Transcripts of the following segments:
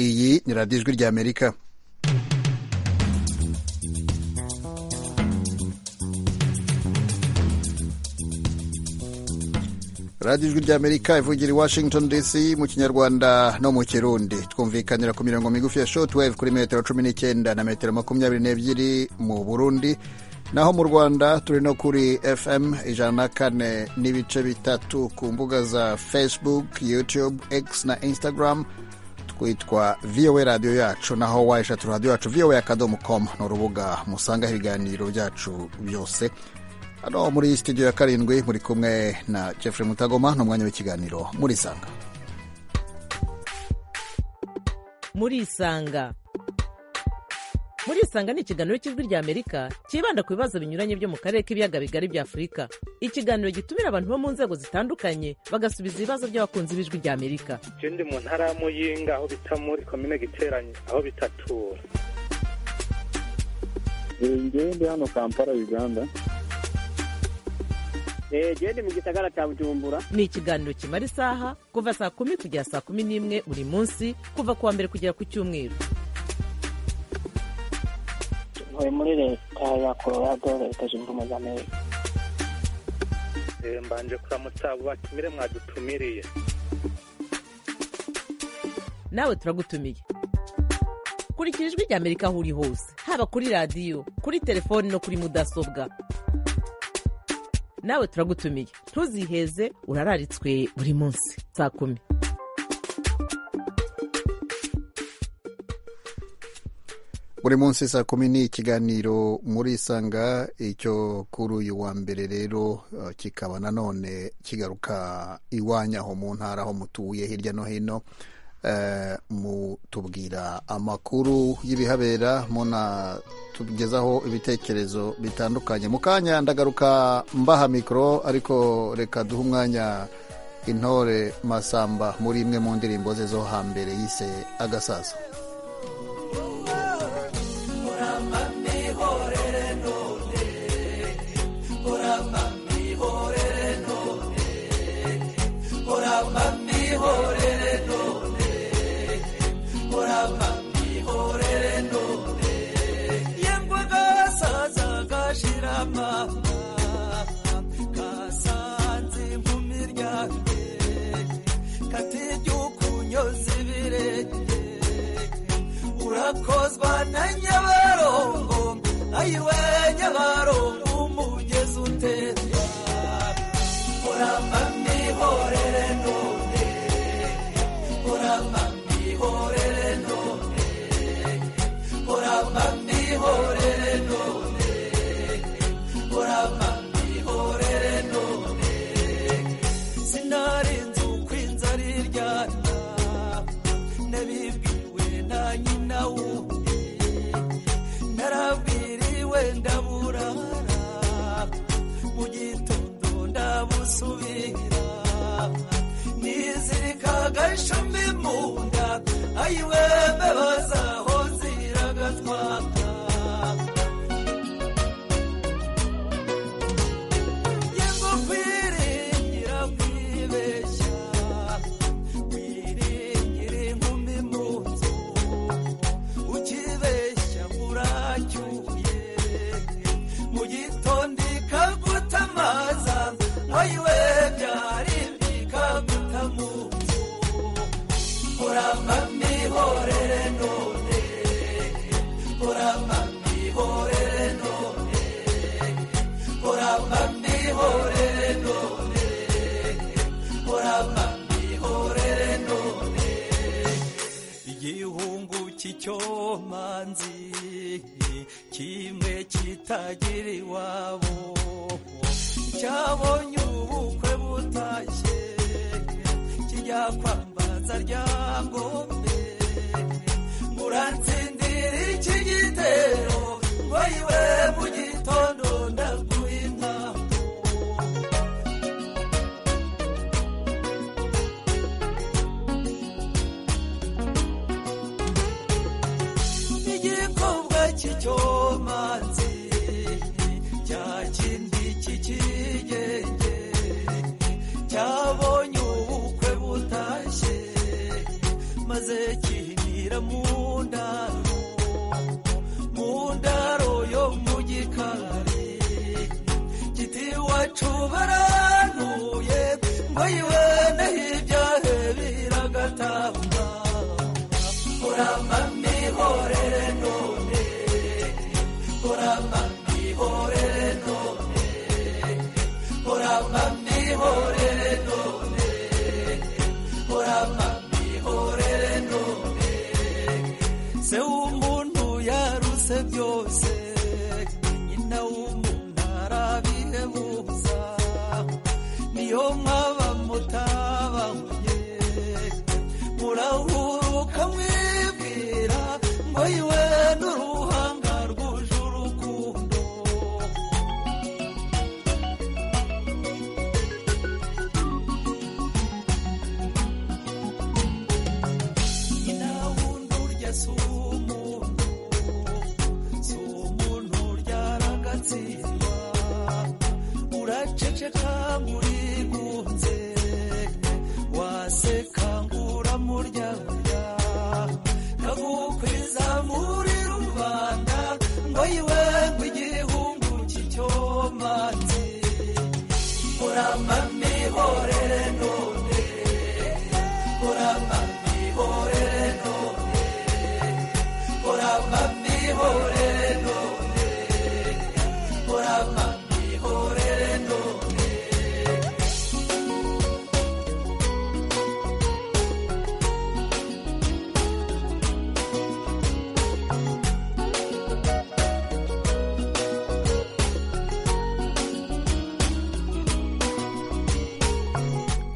Iyi ni radiyo ijwi ry'Amerika radiyo ijwi ry'amerika ivugira i washington dc mu kinyarwanda no mu kirundi twumvikanira ku mirongo migufi ya shotwave kuri metero cumi n'icyenda na metero makumyabiri n'ebyiri mu burundi naho mu rwanda turi no kuri fm ijana na kane n'ibice bitatu ku mbuga za facebook youtube x na instagram twitwa vowa radiyo yacu naho wayishatu radiyo yacu vowa akadomo komu ni urubuga musangaho ibiganiro byacu byose hano muri studio ya karindwi muri kumwe na Jeffrey mutagoma ni umwanya w'ikiganiro murisanga murisanga murisanga ni ikiganiro cy'ijwi ry'amerika cyibanda ku bibazo binyuranye byo mu karere k'ibiyaga bigari bya afurika ikiganiro gitumira abantu bo mu nzego zitandukanye bagasubiza ibibazo by'abakunzi b'ijwi ry'amerika je ndi mu ntara ya muyinga aho bita muri komine giteranye aho bitatura ngewe ndi hano kampala uganda genda mu gisagara cya bujumbura ni ikiganiro kimara isaha kuva saa kumi kugera saa kumi n'imwe buri munsi kuva ku wa mbere kugera ku cyumweru ntuye muri leta ya colorado leta zunze ubumwe za amerika Eh, mbanje kuramutsa abo batumire mwadutumiriye nawe turagutumiye kurikira ijwi ry'amerika aho uri hose haba kuri radiyo kuri telefoni no kuri mudasobwa nawe turagutumiye ntuziheze urararitswe buri munsi saa kumi buri munsi saa kumi ni ikiganiro murisanga icyo kuri uyu wa mbere rero eh, kikaba nanone kigaruka iwanyu aho mu ntara aho mutuye hirya no hino Eh, mutubwira amakuru y'ibihabera munatugezaho ibitekerezo bitandukanye mu kanya ndagaruka mbaha mikoro ariko reka duhe umwanya intore masamba muri imwe mu ndirimbo ze zo hambere yise agasaza urakozwa na nyabarongo ayiwe nyabarongo umugezi utera uramba mihorere none uramba mihorere none uramba mihorere none uramba mihorere none sinarinze uko inzara iryana nabibwiwe na nyina wundi narabwiriwe ndaburara mu gitondo ndabusubira nizirika agashumi mu nda ayiwe mbabaza aho ziragatwaka Yego kwiringira kwibeshya, wiringire inkumi mu nzu, ukibeshya muracyuye, mu gitondo ikagutamaza, ayiwe byari bikaguta mu nzu. Uramba mihorere none, uramba mihorere none, uramba mihorere none, uramba mihorere none. Igihungu cy'icyomanzi kimwe kitagira iwabo cyabonye ubukwe butashye kijya kwambaza ryangombe uratsindira iki gitero wayiwe mu gitondo ndaguha intambo igikobwa cy'icyomanzi cya kindi cy'ikigenge cyabonye ubukwe butashye maze kihinira mu ndaro mu ndaro yo mu gikari giti iwacu barantuye ngo yiwe n'ibyahe biragatamba kurama mihorere none kurama mihorere none kurama mihorere none kurama mihorere none se umuntu yaruse byose nyina w'umuntu arabihebuza niyo mwaba mutabahunye murahuruka mwibwira ngo yiwe n'uruhanga rwuje urukundo nyina wundi urya si umuntu si umuntu uryaragatsindwa uraceceka nk'urigunze waseka nk'uramuryaburya ntagukwiza muri rubanda ngo yiwe ngo igihungu cy'icyomanzi kurama mihorere none kurama mihorere none kurama mihorere none kurama mihorere none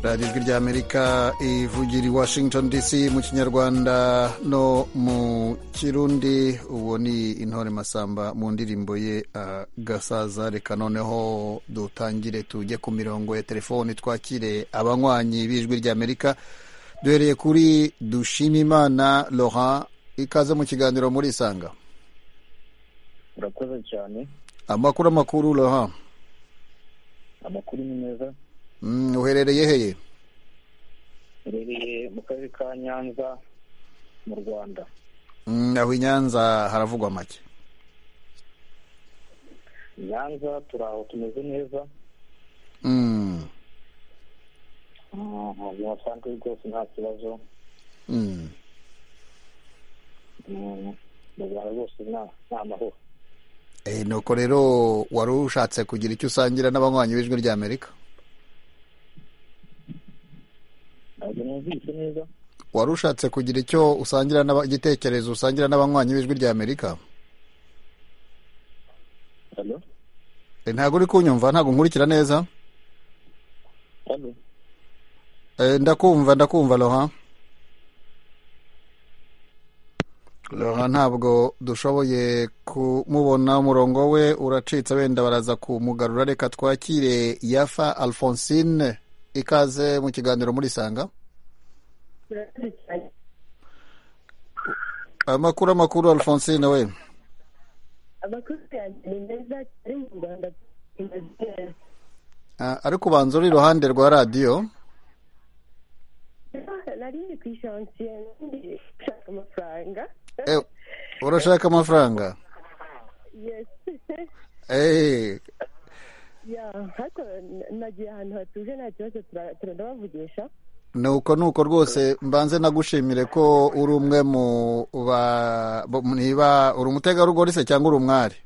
radiyo ijwi rya amerika ivugira i washington dc mu kinyarwanda no mu kirundi uwo ni intore masamba mu ndirimbo ye ah, gasaza reka noneho dutangire tujye ku mirongo ya telefoni twakire abanywanyi b'ijwi rya amerika duhereye kuri dushimimana laurent ikaze mu kiganiro muri isanga urakoze cyane amakuru amakuru laurent amakuru ni meza Mm, uherereye heye urereye mu karere ka nyanza mu rwanda Mm, aho i nyanza haravugwa make nyanza turi aho tumeze neza Mm, mu buzima busanzwe rwose nta kibazo mm. Mm, mu rwanda rwose nta- nta mahoro Eh, nuko rero wari ushatse kugira icyo usangira n'abanywanyi b'ijwi rya amerika ntabwo numvise neza wari ushatse kugira icyo usangira n'aba- igitekerezo usangira n'abanywanyi b'ijwi rya amerika hano Eh, ntabwo uri kunyumva ntabwo nkurikira neza hano Eh, ndakumva ndakumva roha roha ntabwo dushoboye kumubona umurongo we uracitse wenda baraza kumugarura reka twakire yafa alphonsine ikaze mu kiganiro muri sanga amakuru amakuru alphonsine we abakozi yanjye ni meza ari mu rwanda imeze neza Ah, ariko ubanza uri iruhande rwa radiyo nari ndi ku ishansiye ndi gushaka amafaranga Eh, urashaka amafaranga yesi Eh, ya hata nagiye ahantu hatuje nta kibazo tura- tura- ndabavugisha nuko nuko rwose mbanze nagushimire ko uri umwe mu ba bo- niba uri umutegarugori se cyangwa uri umwari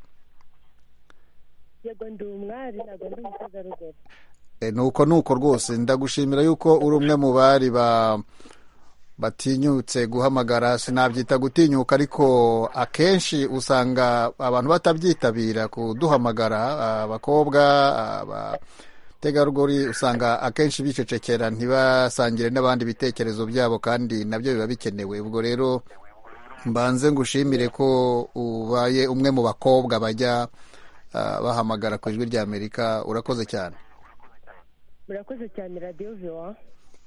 yego ndi umwari ntabwo ndi umutegarugori Eh, nuko nuko rwose ndagushimira yuko uri umwe mu bari ba batinyutse guhamagara sinabyita gutinyuka ariko akenshi usanga abantu batabyitabira kuduhamagara ah, abakobwa ah, abategarugori usanga akenshi bicecekera ntibasangire n'abandi ibitekerezo byabo kandi nabyo biba bikenewe ubwo rero mbanze ngushimire ko ubaye umwe mu bakobwa bajya ah, bahamagara ku ijwi ry'amerika urakoze cyane murakoze cyane radiyo viwa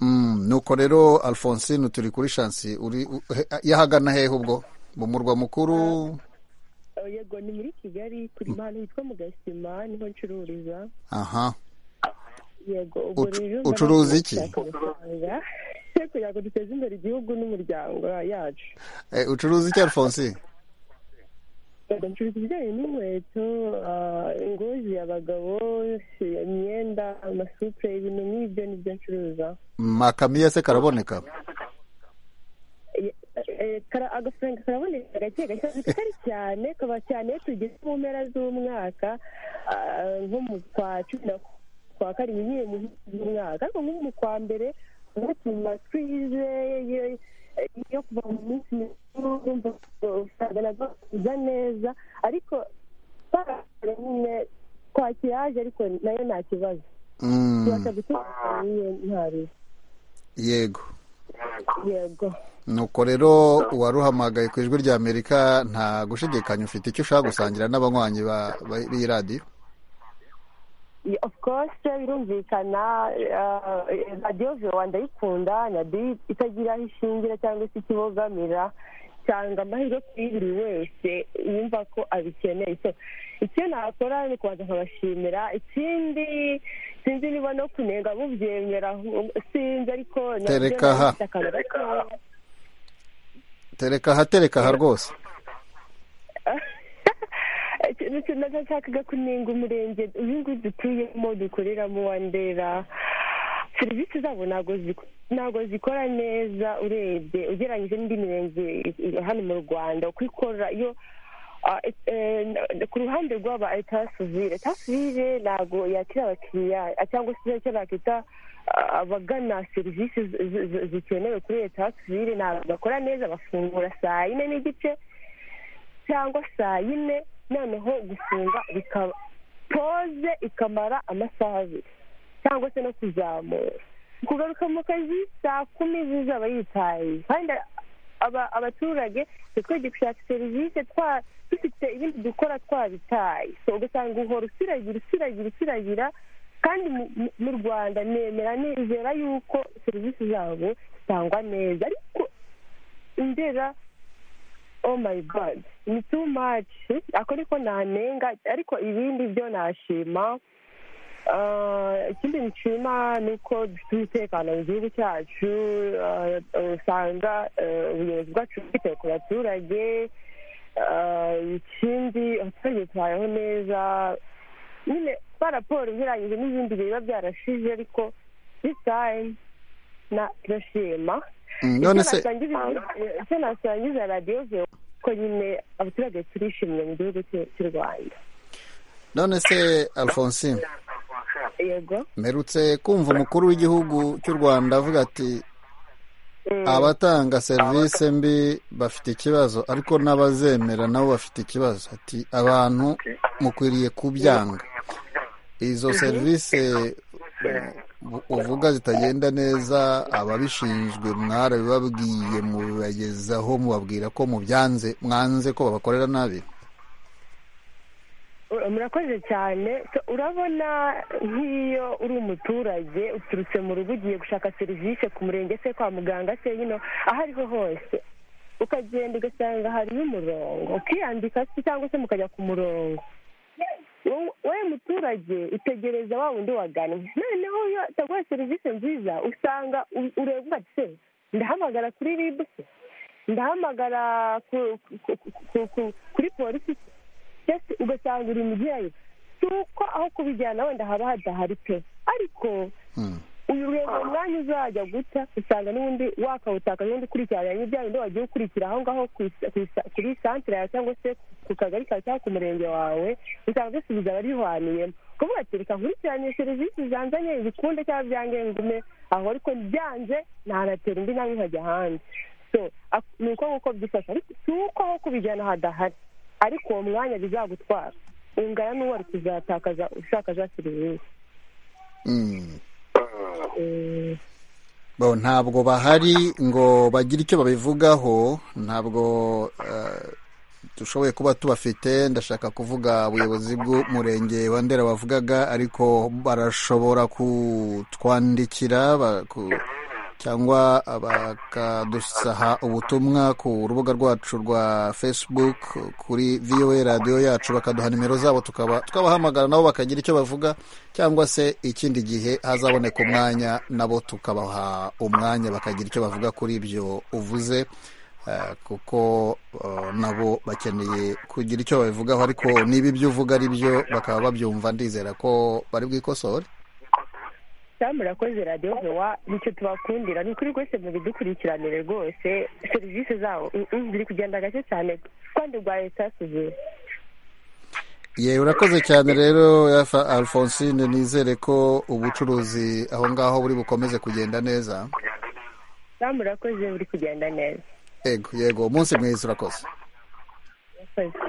Mm, nuko rero alphonsine turi kuri shansi uri u- he- yahagana hehe ubwo mu murwa mukuru Oh, yego ni muri kigali turi ahantu hitwa mu gasima niho ncururiza aha yego ubwo Ucu- rero ucuruza iki? ndabagushaka amafaranga. duce kugira ngo duteze imbere igihugu n'umuryango yacu Eh, ucuruza iki alphonse Yego, ncuruza ibijyanye n'inkweto ah, ingozi abagabo imyenda amasupure ibintu nk'ibyo nibyo ncuruza makamiya se karaboneka Eh, eh, kara- agafaranga karaboneka gake gake ariko atari cyane kaba cyane iyo tugeze mu mpera z'umwaka ah, nko mu kwa cumi na kwa karindwi nyine mu mpera z'umwaka ariko nko mu kwa mbere nko ku matwize yo kuva mu minsi mikuru urumva usanga nabwo biza neza ariko twakora nyine twakiraje ariko nayo nta kibazo Mm, tubasha gutanga nyine nta ruzi yego yego nuko rero uwaruhamagaye ku ijwi rya amerika nta gushidikanya ufite icyo ushaka gusangira n'abanywanyi ba- ba- b'iyi radiyo Yeah, of course birumvikana eh, radiyo vewa ndayikunda nadiyo itagira aho ishingira cyangwa se ikibogamira cyanga amahirwe kuri buri wese yumva ko abikeneye so icyo nakora ni kubanza nkabashimira ikindi sinzi niba no kunenga mubyemera ahubwo sinzi ariko nabyo Tereka aha. bifite akamaro gatoya. tereka aha tereka aha rwose nashakaga kunenga umurenge ibihugu dutuyemo dukoreramo wa ndera serivisi zabo ntabwo ziko- ntabwo zikora neza urebye ugereranyije n'indi mirenge i- i- hano mu rwanda uko ikora iyo ah, et- eh, n- ku ruhande rw'aba etasivire etasivire ntabwo yakira abakiriya ah, cyangwa se icyo nakita ah, abagana serivisi zi- zi- zi- zikenewe kuri etasivire ntabwo bakora neza bafungura saa yine n'igice cyangwa saa yine noneho gufunga bikaba pose ikamara amasaha abiri cyangwa se no kuzamura kugaruka mu kazi saa kumi zizaba yitaye kandi aba- abaturage twajya gushaka serivisi twa- dufite ibindi dukora twabitaye so ugasanga uhora usiragira usiragira usiragira kandi mu- mu- mu rwanda nemera nizera yuko serivisi zabo zitangwa neza ariko indera oh my god ni too much ako niko nanenga ariko ibindi byo nashima Ah, ikindi nshima ni uko dufite umutekano mu gihugu cyacu ah, usanga eh, ubuyobozi bwacu bwitaye ku baturage Ah, ikindi abaturage tubayeho neza nyine ba raporo ugereranyije n'ibindi bihe biba byarashize ariko this time na turashima Mm, none icyo se nasangiza- icyo nasangiza radiyo vewo ko nyine abaturage turishimye mu gihugu cye- cy'u rwanda none se alphonse yego mperutse kumva umukuru w'igihugu cy'u rwanda avuga ati abatanga serivisi mbi bafite ikibazo ariko n'abazemera nabo bafite ikibazo ati abantu mukwiriye kubyanga izo serivisi u- uvuga zitagenda neza ababishinzwe mwarabibabwiye mubibagezaho mubabwira ko mubyanze mwanze ko babakorera nabi Ur- murakoze cyane So, urabona nk'iyo uri umuturage uturutse mu rugo ugiye gushaka serivisi ku murenge se kwa muganga se nyine aho ariho hose ukagenda ugasanga hariho umurongo ukiyandika se cyangwa se mukajya ku murongo wowe wowe muturage utegereza wa wundi wagannye noneho iyo ataguha serivisi nziza usanga u- ureba uvuga ati se ndahamagara kuri ribu se ndahamagara ku- ku- ku- ku- ku- kuri polisi se mbese ugasanga uri mubyeyi si uko aho kubijyana wenda haba hadahari pe ariko Hmm. uyu ureba umwanya uzajya guta usanga n'ubundi wakawutakaza ubundi ukurikirana n'ibya bindi wagiye ukurikira aho ngaho ku isa- ku isa- kuri santire yawe cyangwa se ku kagari kawe cyangwa ku murenge wawe usanga bisubiza abarihwaniyemo kuvuga ati reka nkurikirane serivisi zanzanye ibikunde cyangwa byange ngume aho ariko byanze ntanatera indi nawe nkajya hanze so ak- ni uko nguko byifashe ariko si uko aho kubijyana hadahari ariko uwo mwanya bizagutwara ungana n'uwo ari kuzatakaza ushaka za serivisi Hmm. Eh, bo ntabwo bahari ngo bagire icyo babivugaho ntabwo eh, dushoboye kuba tubafite ndashaka kuvuga ubuyobozi bw'umurenge wa ndera bavugaga ariko barashobora kutwandikira ba- ku- cyangwa bakadusaha ubutumwa ku rubuga rwacu rwa facebook kuri voa radiyo yacu bakaduha nimero zabo tukaba tukabahamagara nabo bakagira icyo bavuga cyangwa se ikindi gihe hazaboneka umwanya nabo tukabaha umwanya bakagira icyo bavuga kuri ibyo uvuze eh, kuko eh, nabo bakeneye kugira icyo babivugaho ariko niba ibyo uvuga ari byo bakaba babyumva ndizera ko bari bwikosore cyangwa murakoze radiyo vewa nicyo tubakundira ni ukuri rwose mubidukurikiranire rwose serivisi zabo mm, mm, ziri kugenda gake cyane kandi rwa esasize yewe urakoze cyane rero Alpha- alphonsine nizere ko ubucuruzi aho ngaho buri bukomeze kugenda neza cyangwa murakoze buri kugenda neza yego yego umunsi mwiza urakoze murakoze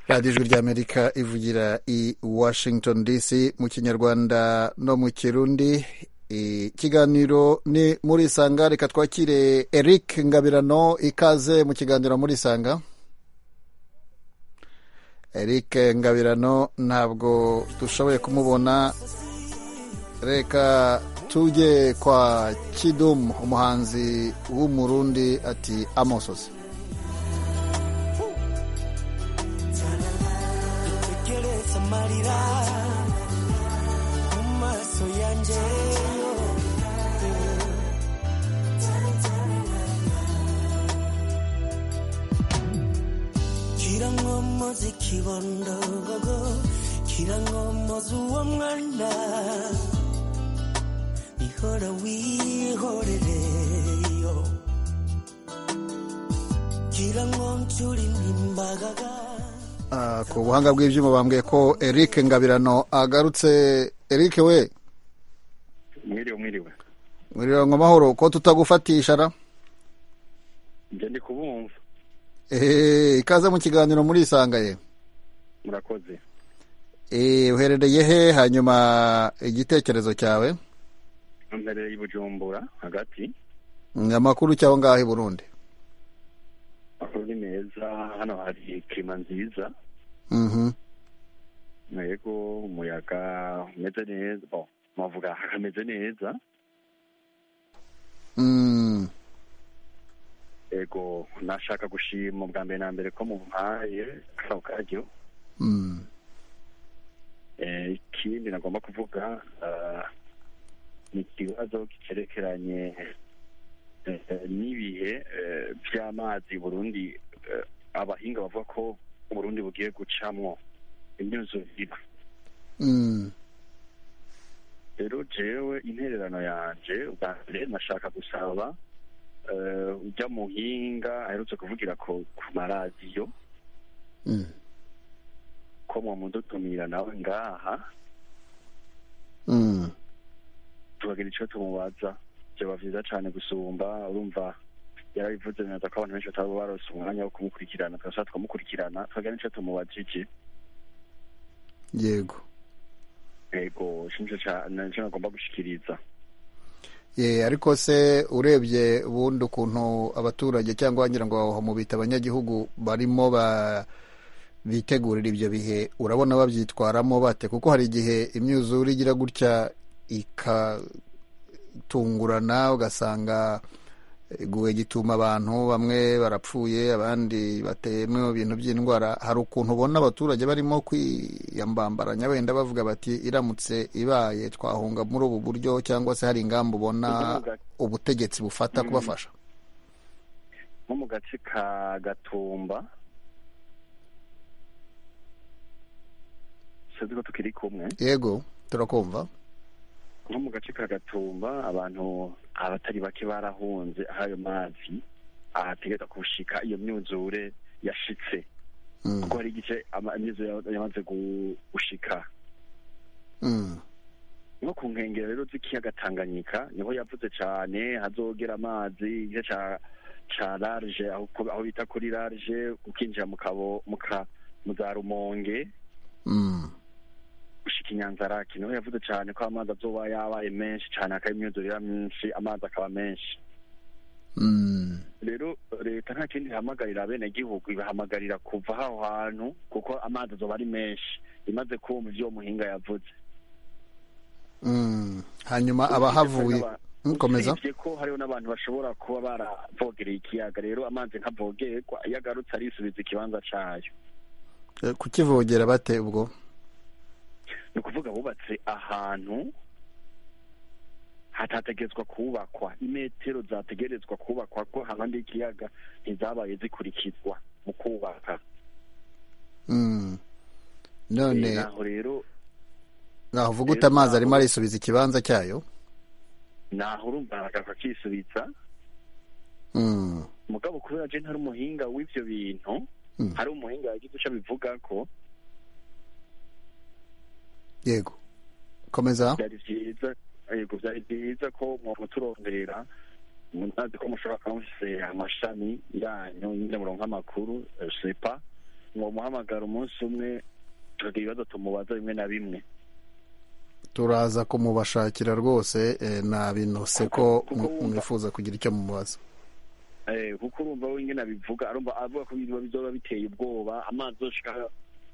radiyo ijwi ry'amerika ivugira i washington dc mu kinyarwanda no mu kirundi ikiganiro ni muri isanga reka twakire eric ngabirano ikaze mu kiganiro muri isanga eric ngabirano ntabwo dushoboye kumubona reka tujye kwa kidumu umuhanzi w'umurundi ati amosozi tekereza amarira mu maso yanjye kirankomoza ikibondogogo kirankomoza uwo mwana ihora wihorereyo kirankoncura imimbagaga Ah, ku buhanga bw'ibyuma bambwiye ko eric ngabirano agarutse eric we mwiriwe mwiriwe mwiriwe ngo amahoro ko tutagufatisha ra njye ndi kubumva ehehe ikaze mu kiganiro muri isanga ye murakoze Eh, uherereye he hanyuma igitekerezo cyawe mbereye i bujumbura hagati Mm, amakuru cyaho ngaho i burundi amakuru ni meza hano hari kirima nziza Mhm. yego umuyaga umeze neza bo mavuga hameze neza Mm. yego nashaka gushima ubwa mbere na mbere ko mumpaye kano karyo Mm. Eh, ikindi nagomba kuvuga ah, ni ikibazo kicerekeranye eh, eh, n'ibihe eh, by'amazi burundi eh, abahinga bavuga ko burundi bugiye gucamwo imyuzurira Mm. rero jewe intererano yanje ubwa mbere nashaka gusaba eh, ujya muhinga aherutse kuvugira ko ku maradiyo Mm. ko mwamudutumira nawe ngaha Mm. tubagira icyo tumubaza byaba byiza cyane gusumba urumva yarabivuze neza ko abantu benshi bataba barose umwanya wo kumukurikirana tugasa tukamukurikirana tukagira n'icyo tumubajije yego yego nicyo ca- nicyo nagomba gushikiriza ye ariko se urebye ubundi ukuntu abaturage cyangwa wagira ngo aho mubita abanyagihugu barimo ba bitegurira ibyo bihe urabona babyitwaramo bate kuko hari igihe imyuzure igira gutya ikatungurana ugasanga iguwe gituma abantu bamwe barapfuye abandi batemewe ibintu by'indwara hari ukuntu ubona abaturage barimo kwiyambambaranya wenda bavuga bati iramutse ibaye twahunga muri ubu buryo cyangwa se hari ingamba ubona ubutegetsi bufata kubafasha nko mu gace ka gatumba sinzi ko tukiri kumwe yego turakumva nko mu gace ka gatumba abantu abatari bake barahunze aho ayo mazi ahategereza kushika iyo myuzure yashitse Mm, kuko hari igice ama- imyuzure ya- yamaze gu- gushika mm, nko ku nkengero rero z'ikiyaga tanganyika niho yavuze cyane hazogera amazi igice ca ca large aho ku- aho bita kuri large ukinjira mu kabo mu ka mu za rumonge mm, gushika inyanzaraki niho yavuze cyane ko amazi azoba yabaye menshi cyane hakaba imyuzure iba myinshi amazi akaba menshi mm, rero leta nta kindi ihamagarira abenegihugu ibahamagarira kuva aho hantu kuko amazi azoba ari menshi imaze kumva ibyo uwo muhinga yavuze mm. hanyuma abahavuye Aba- nkomeza usibye ko hariho n'abantu bashobora kuba baravogereye ikiyaga rero amazi ntavogerwa iyo agarutse arisubiza ikibanza cyayo Eh, kukivogera bate ubwo ni ukuvuga bubatse ahantu hatategetswa kubakwa imetero zategerezwa kubakwa ko hanandi y'ikiyaga ntizabaye zikurikizwa mu kubaka Mm. Eh, none naho rero navuga uta amazi arimo arisubiza ikibanza cyayo naho urumva akakisubiza Mm. mugabo kubera je ntari umuhinga w'ivyo bintu Mm. hari umuhinga yagize ico abivuga ko yego komeza byari byiza yego byari byiza ko mwoba turonderera munazi ko mushobora kuba mufise amashami yanyu nyine muronka amakuru eh, sepa mwomuhamagara umunsi umwe tukagira ibibazo tumubaza bimwe na bimwe turaza kumubashakira rwose eh, na binose ko Kuko- kuko mw- wumva- mwifuza kugira icyo mubaza Eh, kuko urumva we ingene abivuga arumva avuga ko biba bizoba biteye ubwoba amazi yoshika aho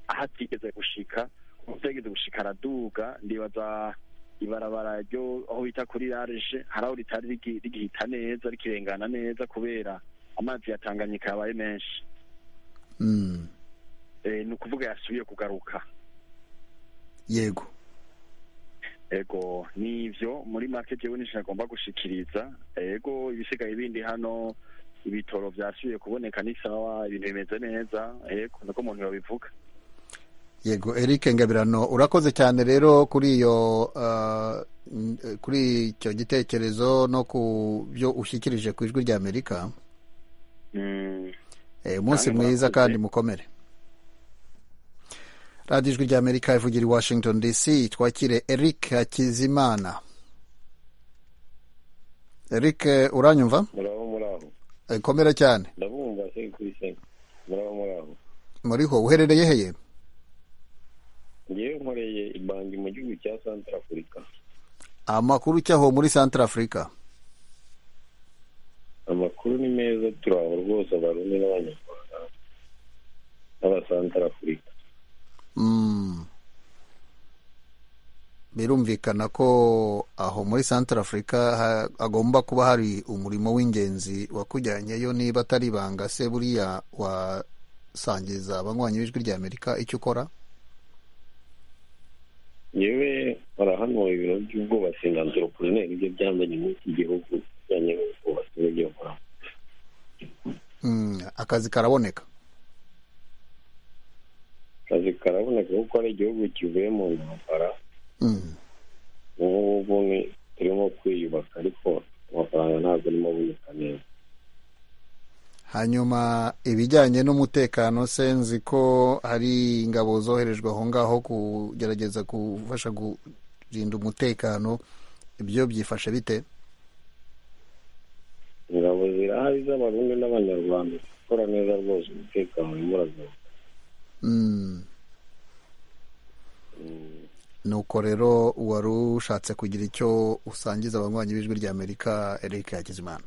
atigeze gushika kuko utigeze gushika araduga ndibaza ibarabara ryo aho bita kuri large hari aho ritari rigi- rigihita neza rikirengana neza kubera amazi ya tanganyika yabaye menshi Mm. Eh, ni ukuvuga yasubiye kugaruka yego ego nivyo muri market yewe nisho nagomba gushikiriza ego ibisigaye bindi hano ibitoro vyasubiye kuboneka n'isawa ibintu bimeze neza ego niko umuntu yobivuga yego eric ngabirano urakoze cyane rero kuri iyo ah, n- eh, kuri icyo gitekerezo no ku byo ushyikirije ku ijwi rya amerika Mm, Eh, umunsi Kandi mwiza murakoze. kandi mukomere radiyo ijwi rya amerika ivugira i washington dc twakire eric hakizimana eric eh, uranyumva muraho muraho Eh, komera cyane ndabumva se kuri se muraho muraho muriho uherereye heye ngewe nkoreye ibangi mu gihugu cya santara afurika amakuru cyaho muri central africa amakuru ni meza turaho rwose abarundi n'abanyarwanda n'abasantara afurika Mm. birumvikana ko aho muri central africa ha- hagomba kuba hari umurimo w'ingenzi wakujyanyeyo niba atari ibanga se buriya wasangiza abanywanyi b'ijwi rya amerika icyo ukora ngewe barahanuwe ibintu by'ubwubatsi na anteropreneri ibyo byambanye muri iki gihugu bijyanye n'ubwubatsi n'ibyo nkora Mm, akazi karaboneka akazi karaboneka kuko ari igihugu kivuye mu ntambara Mm. ubu ngubu ni turimo kwiyubaka ariko amafaranga ntabwo arimo aboneka neza hanyuma ibijyanye n'umutekano se nzi ko hari ingabo zoherejwe aho ngaho kugerageza gufasha kurinda umutekano ibyo byifashe bite ingabo zirahari z'abarundi n'abanyarwanda gukora neza rwose umutekano urimo uragaruka Mm. nuko rero wari ushatse kugira icyo usangiza abanywanyi b'ijwi rya amerika eric hakizimana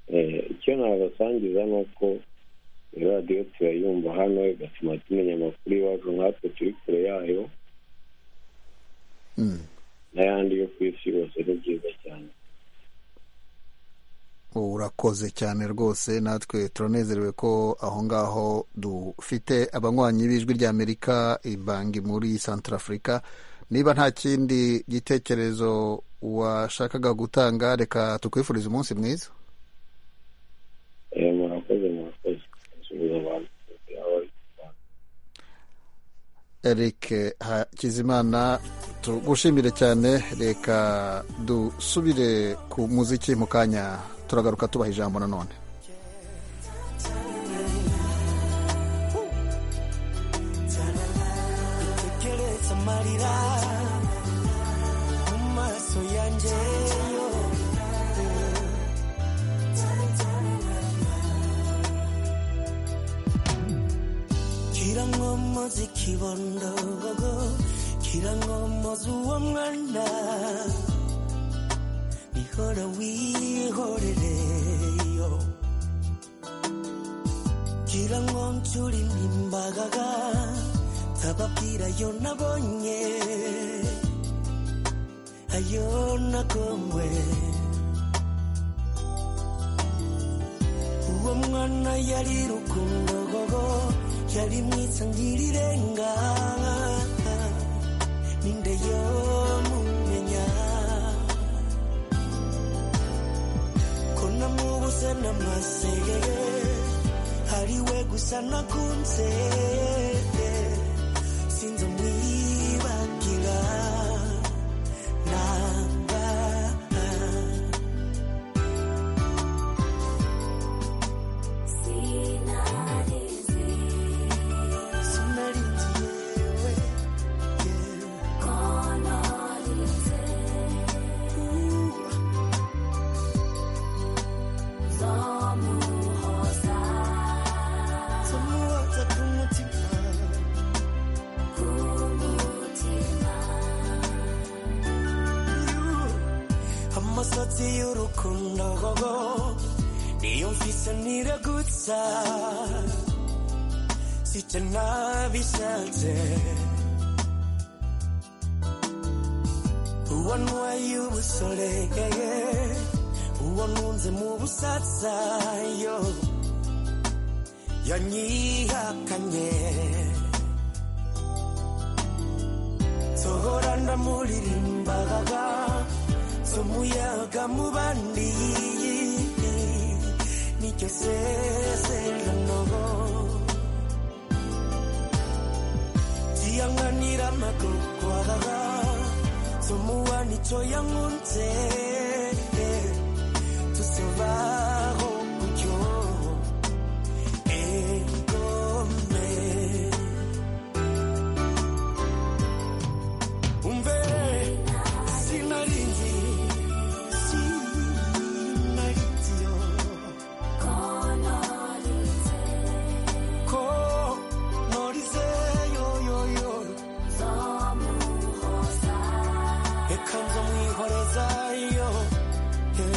Eh, icyo nabasangiza ni uko iyi radiyo turayumva hano igatuma tumenya amakuru iwacu nkatwe turi kure yayo Mm. n'ayandi yo ku isi yose ni byiza cyane urakoze cyane rwose natwe turanezerewe ko aho ngaho dufite abanywanyi b'ijwi rya amerika ibangi muri central africa niba nta kindi gitekerezo washakaga gutanga reka tukwifurize umunsi mwiza Eh, murakoze murakoze asubiza abantu abari ku bantu. eric hakizimana tugushimire cyane reka dusubire ku muziki mu kanya turagaruka tubaha ijambo nanone tekereza amarira mu maso yanjye yo kirangomozi kibondogo kirangomozi uwo mwana ihora wihorereyo kirangonshuri nimbagaga kababwira yo nabonye ayona kongwe uwo mwana yari rukundogogo yari mwiza ngirirenga ninde yomumenya ko namubuze n'amasegeye ari we gusa nakunze sinzi umwibagira namba amasatsi y'urukundo gogo niyo mfise ntiragutsa sicyo nabishatse uwo ntwaye ubusoregeye uwo ntunze mu busatsa yo yanyihakanye sohora ndamuririmbaga z'umuyaga mu bandi nicyo sezerano ziyankanira amagogwara z'umuwa nicyo yankunze tusibaho gutyo egome umve sinarinzi sinarinziyo ko norize yoyoyo reka nzo mwihoreza yo eh.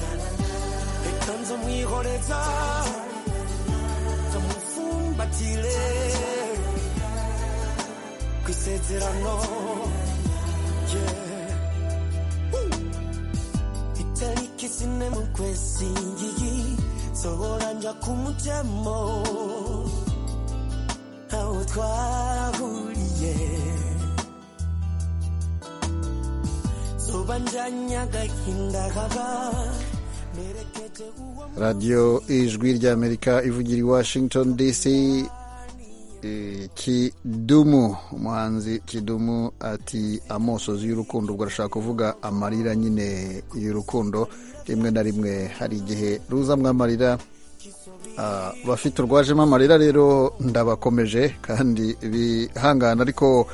reka nzo mwihoreza zamufumbatire ku isezerano yeah. Uh. itariki zine mu kwezi ngiyi sohora nja kumutemo aho twahuriye zoba njanye agahinda kaba nerekeje uwo radiyo ijwi ry'amerika ivugira i washington dc Eh, kidumu umuhanzi kidumu ati amosozi y'urukundo ubwo arashaka kuvuga amarira nyine y'urukundo rimwe na rimwe hari igihe ruzamwo amarira Ah, abafite urwajemo amarira rero ndabakomeje kandi bihangana ariko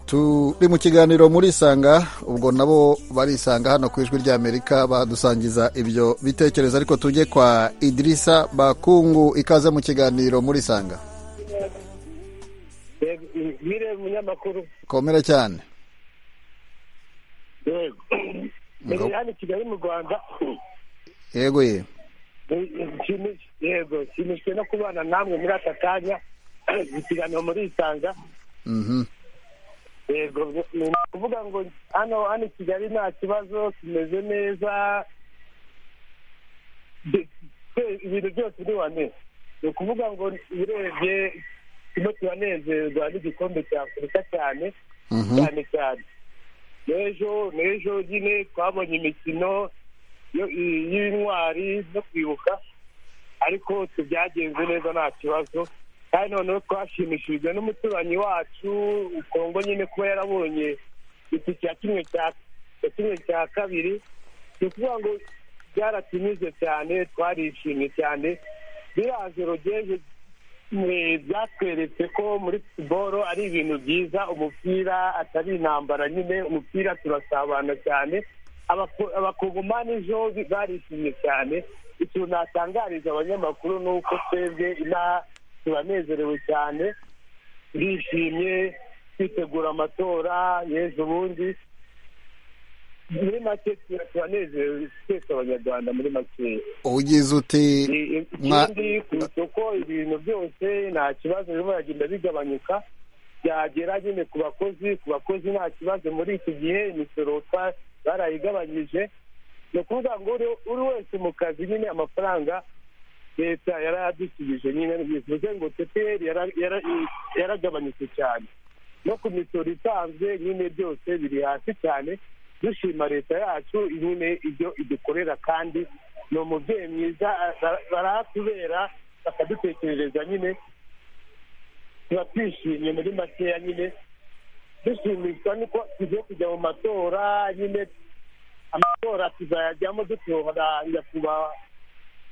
turi mu kiganiro muri isanga ubwo nabo barisanga hano ku ijwi ry'amerika badusangiza ibyo bitekerezo ariko tujye kwa idirisa bakungu ikaze mu kiganiro muri isanga nyire umunyamakuru komera cyane yego Ngo- Ni hano i kigali mu rwanda yego ye Nshimi- yego nshimishwe no kubana namwe muri aka kanya ikiganiro muri isanga Mhm. yego ni ukuvuga ngo hano hano i kigali nta kibazo tumeze neza De- twe- ibintu byose ni wane ni ukuvuga ngo urebye turimo turanezerwa n'igikombe cya afurika cyane Mhm. cyane cyane n'ejo n'ejo nyine twabonye imikino yo- i- y'intwari no kwibuka ariko tubyagenze neza nta kibazo kandi noneho twashimishijwe n'umuturanyi wacu kongo nyine kuba yarabonye iki cya kimwe cya cya kimwe cya kabiri ni ukuvuga ngo byaratunyuze cyane twarishimye cyane biriya joro ry'ejo eh, byatweretse ko muri siporo ari ibintu byiza umupira atari intambara nyine umupira turasabana cyane Abako- abakongomani ejo barishimye cyane ikintu natangariza abanyamakuru ni uko twebwe inaha turanezerewe cyane bishimye kwitegura amatora y'ejo bundi muri make turanezerewe twese abanyarwanda muri make ugize uti mwa- ikindi ku isoko ibintu byose nta kibazo birimo biragenda bigabanyuka byagera nyine ku bakozi ku bakozi nta kibazo muri iki gihe imisoro twa- barayigabanyije ni ukuvuga ngo uri- uri wese mu kazi nyine amafaranga leta yarayadusubije nyine bivuze ngo tpr yara- yara- yaragabanyutse cyane no ku misoro isanzwe nyine byose biri hasi cyane dushima leta yacu nyine ibyo idukorera kandi ni umubyeyi mwiza ara- baratubera bakadutekerereza nyine tuba twishimye muri makeya nyine dushimishwa nuko tugiye kujya mu matora nyine amatora tuzayajyamo dutora nyakubahwa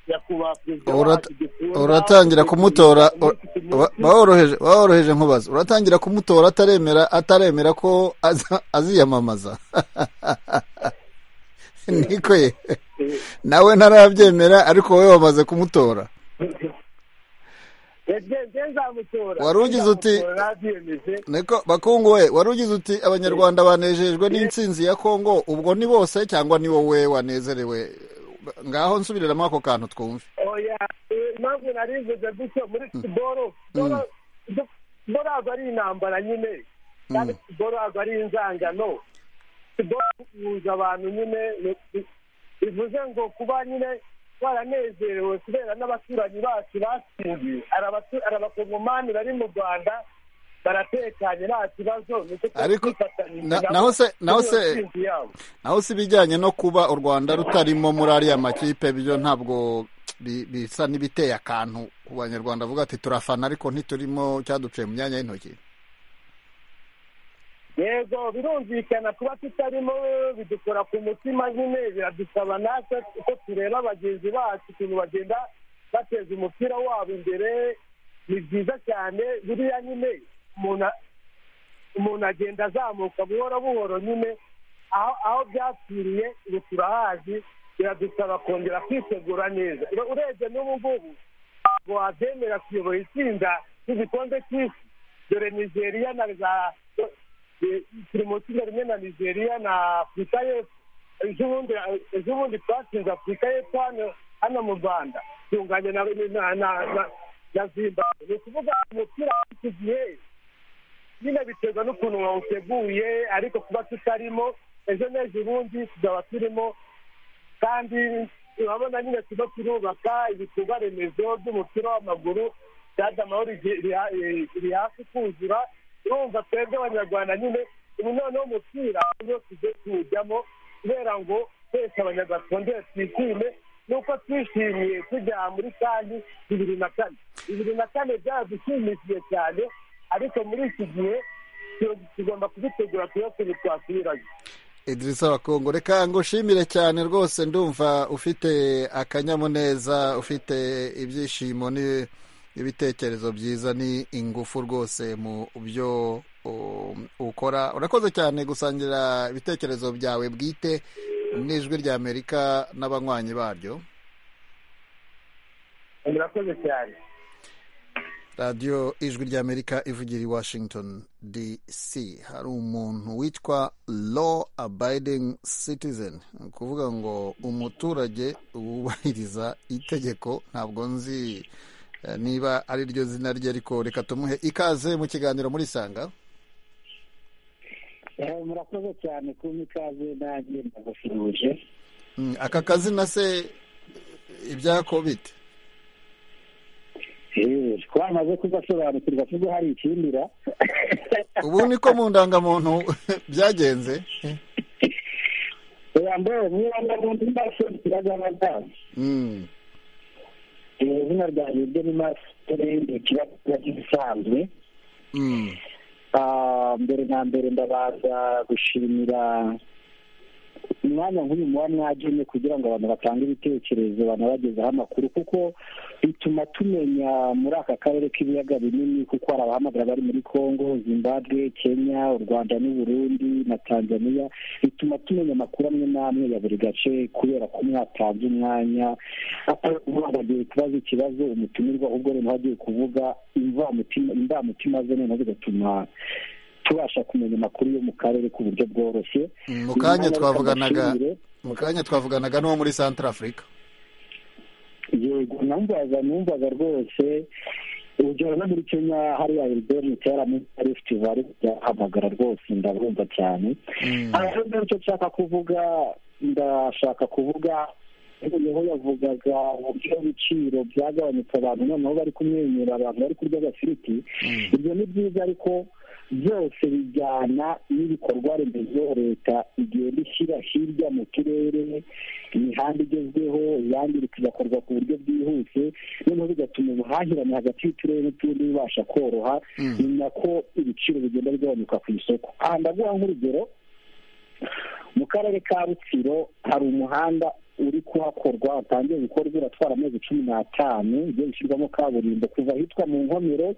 nyakubahwa perezida Urat- wacu dukunda. uratangira kumutora ura- ba- baworoheje baworoheje nkubaza uratangira kumutora ataremera ataremera ko aza- aziyamamaza niko ye nawe ntarabyemera ariko wowe wamaze kumutora Wari ugize uti- niko bakungu we wari ugize uti abanyarwanda banejejwe n'intsinzi ya kongo ubwo ni bose cyangwa ni wowe wanezerewe ngaho nsubiriramo ako kantu twumve oya eh, impamvu narivuze gutyo muri siporo siporo ntabwo ari intambara nyine kandi siporo ntabwo ari inzangano siporo ihuza abantu nyine ni- ni- bivuze ngo kuba nyine twaranezerewe kubera n'abaturanyi bacu batsindiye Ari abatu- ari abakongomani bari mu rwanda baratekanye nta kibazo nicyo Ariko- twifatanyije na- nabo naho se- naho muri iyo se- ntsinzi yabo. naho si ibijyanye no kuba u rwanda rutarimo muri ariya makipe byo ntabwo bi- bisa n'ibiteye akantu ku banyarwanda bavuga ati turafana ariko ntiturimo cyaduciye mu myanya y'intoki yego birumvikana kuba tutarimo bidukora ku mutima nyine biradusaba natwe uko tureba bagenzi bacu ukuntu bagenda bateza umupira wabo imbere ni byiza cyane buriya nyine umuntu a- umuntu agenda azamuka buhoro buhoro nyine aho aho byapfiriye ubu turahazi biradusaba kongera kwitegura neza Ure- urebye n'ubu ngubu ntabwo wabyemera kuyobora itsinda ry'igikombe cy'isi dore nigeria na za eh, turi mu itsinda rimwe na nigeria na afurika y'epfo ejobundi ejobundi twatsinze afurika y'epfo hano hano mu rwanda tunganya na na na- na- na zimbabwe ni ukuvuga umupira w'iki gihe nyine biterwa n'ukuntu wawuteguye ariko kuba tutarimo ejo n'ejo ubundi tuzaba turimo kandi urabona nyine turimo turubaka ibikorwa remezo by'umupira w'amaguru stade amahoro igi- riha- eh, riri hafi kuzura urumva twebwe abanyarwanda nyine ubu noneho umupira niwo tujye tuwujyamo kubera ngo twese abanyarwanda twongere twishime nuko twishimiye tujya muri kandi bibiri na kane bibiri na kane byadushimishije cyane ariko muri iki gihe tu- tugomba kubitegura tuyo twasubiranye idirisa bakungu reka ngushimire cyane rwose ndumva ufite akanyamuneza ufite ibyishimo ni- n'ibitekerezo byiza ni ingufu rwose mu byo um, ukora urakoze cyane gusangira ibitekerezo byawe bwite n'ijwi rya amerika n'abanywanyi baryo murakoze cyane radiyo ijwi rya amerika ivugira i washington dc hari umuntu witwa law abiding citizen ni ukuvuga ngo umuturage wubahiriza itegeko ntabwo nzi eh, niba ari ryo zina rye ariko reka tumuhe ikaze mu kiganiro muri sanga murakoze cyane kumpa ikaze nanjye ndabasuhuje Mm, aka kazina se ibyako bite Eh, twamaze kugasobanukirwa kuko hari ikindira ubu niko mu ndangamuntu byagenze yambaye niba ndabundi ndasobanukira n'abadamu Mm, izina ryanjye ryo ni masitore ikibazo gisanzwe mm, Ah, mbere na mbere ndabaza gushimira umwanya nk'uyu muba mwagenye kugira ngo abantu batange ibitekerezo banabagezeho amakuru kuko bituma tumenya muri aka karere k'ibiyaga binini kuko hari abahamagara bari muri congo zimbabwe kenya u rwanda n'uburundi na tanzania bituma tumenya amakuru amwe n'amwe ya buri gace kubera ko mwatanze umwanya ataragiye kubaza ikibazo umutumirwa ahubwo noneho agiye kuvuga imvamutima imvamutima ze noneho bigatuma tubasha kumenya amakuru yo mu karere ku buryo bworoshye mu kanya Inama twavuganaga y'abashimire, mu kanya twavuganaga n'uwo muri santara afurika yego numvaga numvaga rwose urugero no muri kenya hariya elbert mutarama arifuti bari kuhamagara rwose ndabumva cyane ahubwo icyo nshaka kuvuga ndashaka kuvuga niho yavugaga uburyo ibiciro byagabanutse abantu noneho bari kumwenyura abantu bari kurya agafiriti ibyo ni byiza ariko byose bijyana n'ibikorwa remezo leta igenda ishyira hirya mu turere imihanda igezweho yandika igakorwa ku buryo bwihuse noneho bigatuma ubuhahirane hagati y'uturere n'utundi bubasha koroha Mm. ni nako ibiciro bigenda bigabanuka ku isoko aha ndaguha nk'urugero mu karere ka rutsiro hari umuhanda uri kuhakorwa watangiye gukorwa uratwara amezi cumi n'atanu ugiye gushyirwamo kaburimbo kuva ahitwa mu nkomero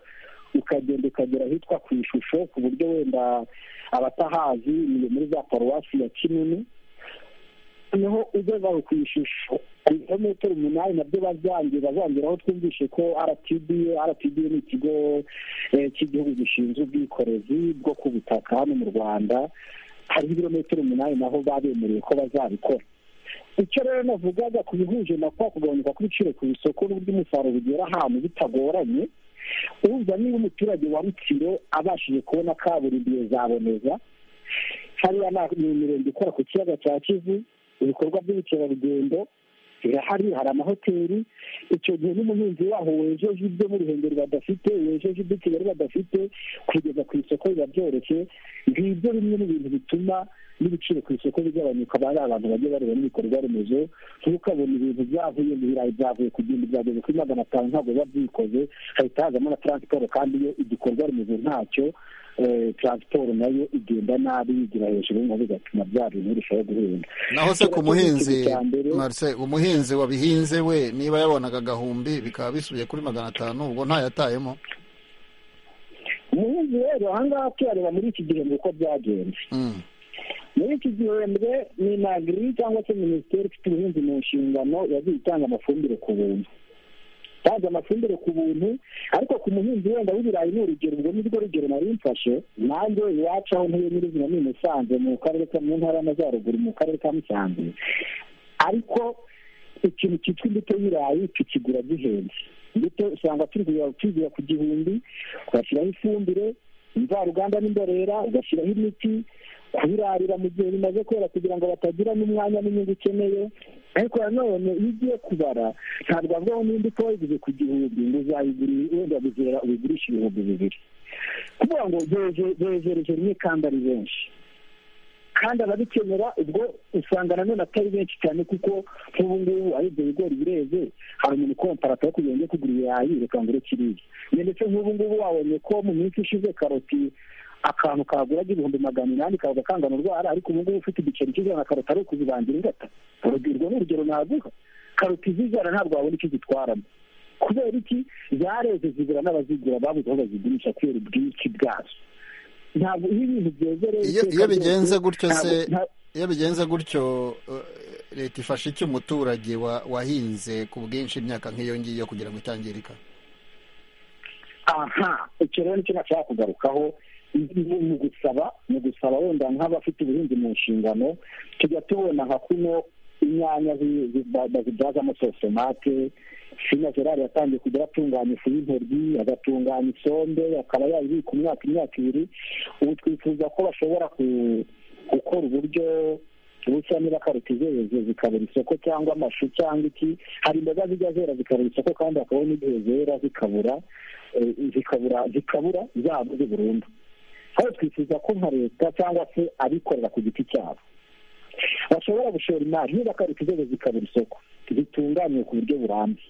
ukagenda ukagera ahitwa ku ishusho ku buryo wenda abatahazi ni muri za paruwasi ya kinini noneho ugeze aho ku ishusho ibirometero umunani nabyo bazangira bazongeraho twumvishe ko rtda rtda ni ikigo eh, cy'igihugu gishinzwe ubwikorezi bwo ku butaka hano mu rwanda hariho ibirometero umunani naho babemereye ko bazabikora icyo rero navugaga ku bihuje na kwa kugabanuka kw'ibiciro ku isoko n'uburyo umusaruro ugera ahantu bitagoranye urumva niba umuturage wa rutsiro abashije kubona kaburimbo iyo zaboneza hariya na- ni imirenge ikora ku kiyaga cya kivu ibikorwa by'ubukerarugendo birahari hari amahoteli icyo gihe n'umuhinzi waho wejeje ibyo mu ruhengeri badafite wejeje ibyo i kigali badafite kugeza ku isoko biba byoroshye ngibyo bimwe mu bintu bituma n'ibiciro ku isoko bigabanuka bari abantu bajya bareba n'ibikorwa remezo ntukabona ibintu byavuye mu birayi byavuye ku gihumbi byageze kuri magana atanu ntabwo biba byikoze hahita hazamo na taransiporo kandi iyo igikorwa remezo ntacyo eh, taransiporo nayo igenda nabi yigira hejuru nabo bigatuma bya bintu birushaho guhenda naho se ku Icyo muhinzi nicyo cya mbere. Marcel, umuhinzi wabihinze we niba yabonaga agahumbi bikaba bisubiye kuri magana atanu ubwo ntayatayemo umuhinzi rero ahangaha tuyareba muri iki gihembwe uko byagenze Mm. muri iki gihembwe ni nagiri cyangwa se minisiteri ifite ubuhinzi mu nshingano yagiye itanga amafumbire ku buntu itanze amafumbire ku buntu ariko ku muhinzi wenda w'ibirayi ni urugero ubwo ni rwo rugero nari mfashe nanjye iwacu aho ntuye nyirizina ni i musanze mu karere ka mu ntara y'amajyaruguru mu karere ka musanze ariko ikintu cyitwa imbuto y'ibirayi tukigura gihenze imbuto usanga turi kugura tugura ku gihumbi ugashyiraho ifumbire imvaruganda n'imborera ugashyiraho imiti kubirarira mu gihe bimaze kwera kugira ngo batagira n'umwanya n'inyungu ukeneye ariko nanone iyo ugiye kubara ntabwo avuga ngo nimba utoyiguze ku gihumbi ngo uzayigurire wenda buzera ubigurishe ibihumbi bibiri kuvuga ngo beje- bejereje rimwe kandi ari benshi kandi ababikenera ubwo usanga nanone atari benshi cyane kuko nk'ubu ngubu aho ibyo bigori bireze hari umuntu ukompara atari kugira ngo ajye kugura ibirayi reka ngure kiriya Njye ndetse nk'ubu ngubu wabonye ko mu minsi ishize karoti akantu kagura igihumbi magana inani kaza kangana urwara ariko ubu ngubu ufite igiceri cy'ijana na karoti ari ukuzibangira ingata urubyiruko ni urugero naguha karoti z'ijana ntabwo wabona icyo zitwaramo kubera iki zareze zigura n'abazigura babuze aho bazigurisha kubera ubwinshi bwazo ntabwo iyo ibintu byezereye iyo iyo iteka bigenze ryose, gutyo se ntabwo- nta- iyo bigenze gutyo eh, leta ifasha iki umuturage wa- wahinze ku bwinshi imyaka nk'iyo ngiyo kugira ngo itangirika aha icyo rero nicyo nashaka kugarukaho ni mu gusaba mu gusaba wenda nk'abafite ubuhinzi mu nshingano tujya tubona nka kuno inyanya zi- zi- ba- bazibyazamo sosomate fina gerard yatangiye kujya atunganya ifu y'intoryi agatunganya isombe akaba yayibika umwaka imyaka ibiri ubu twifuza ko bashobora ku- gukora uburyo busa niba karoti zeze zikabura isoko cyangwa amashu cyangwa iki hari imboga zijya zera zikabura isoko kandi hakabona n'igihe zera zikabura eh, zikabura zikabura zabuze burundu aho twifuza ko nka leta cyangwa se abikorera ku giti cyabo bashobora gushora imari niba karoti zeze zikabura isoko zitunganywe ku buryo burambye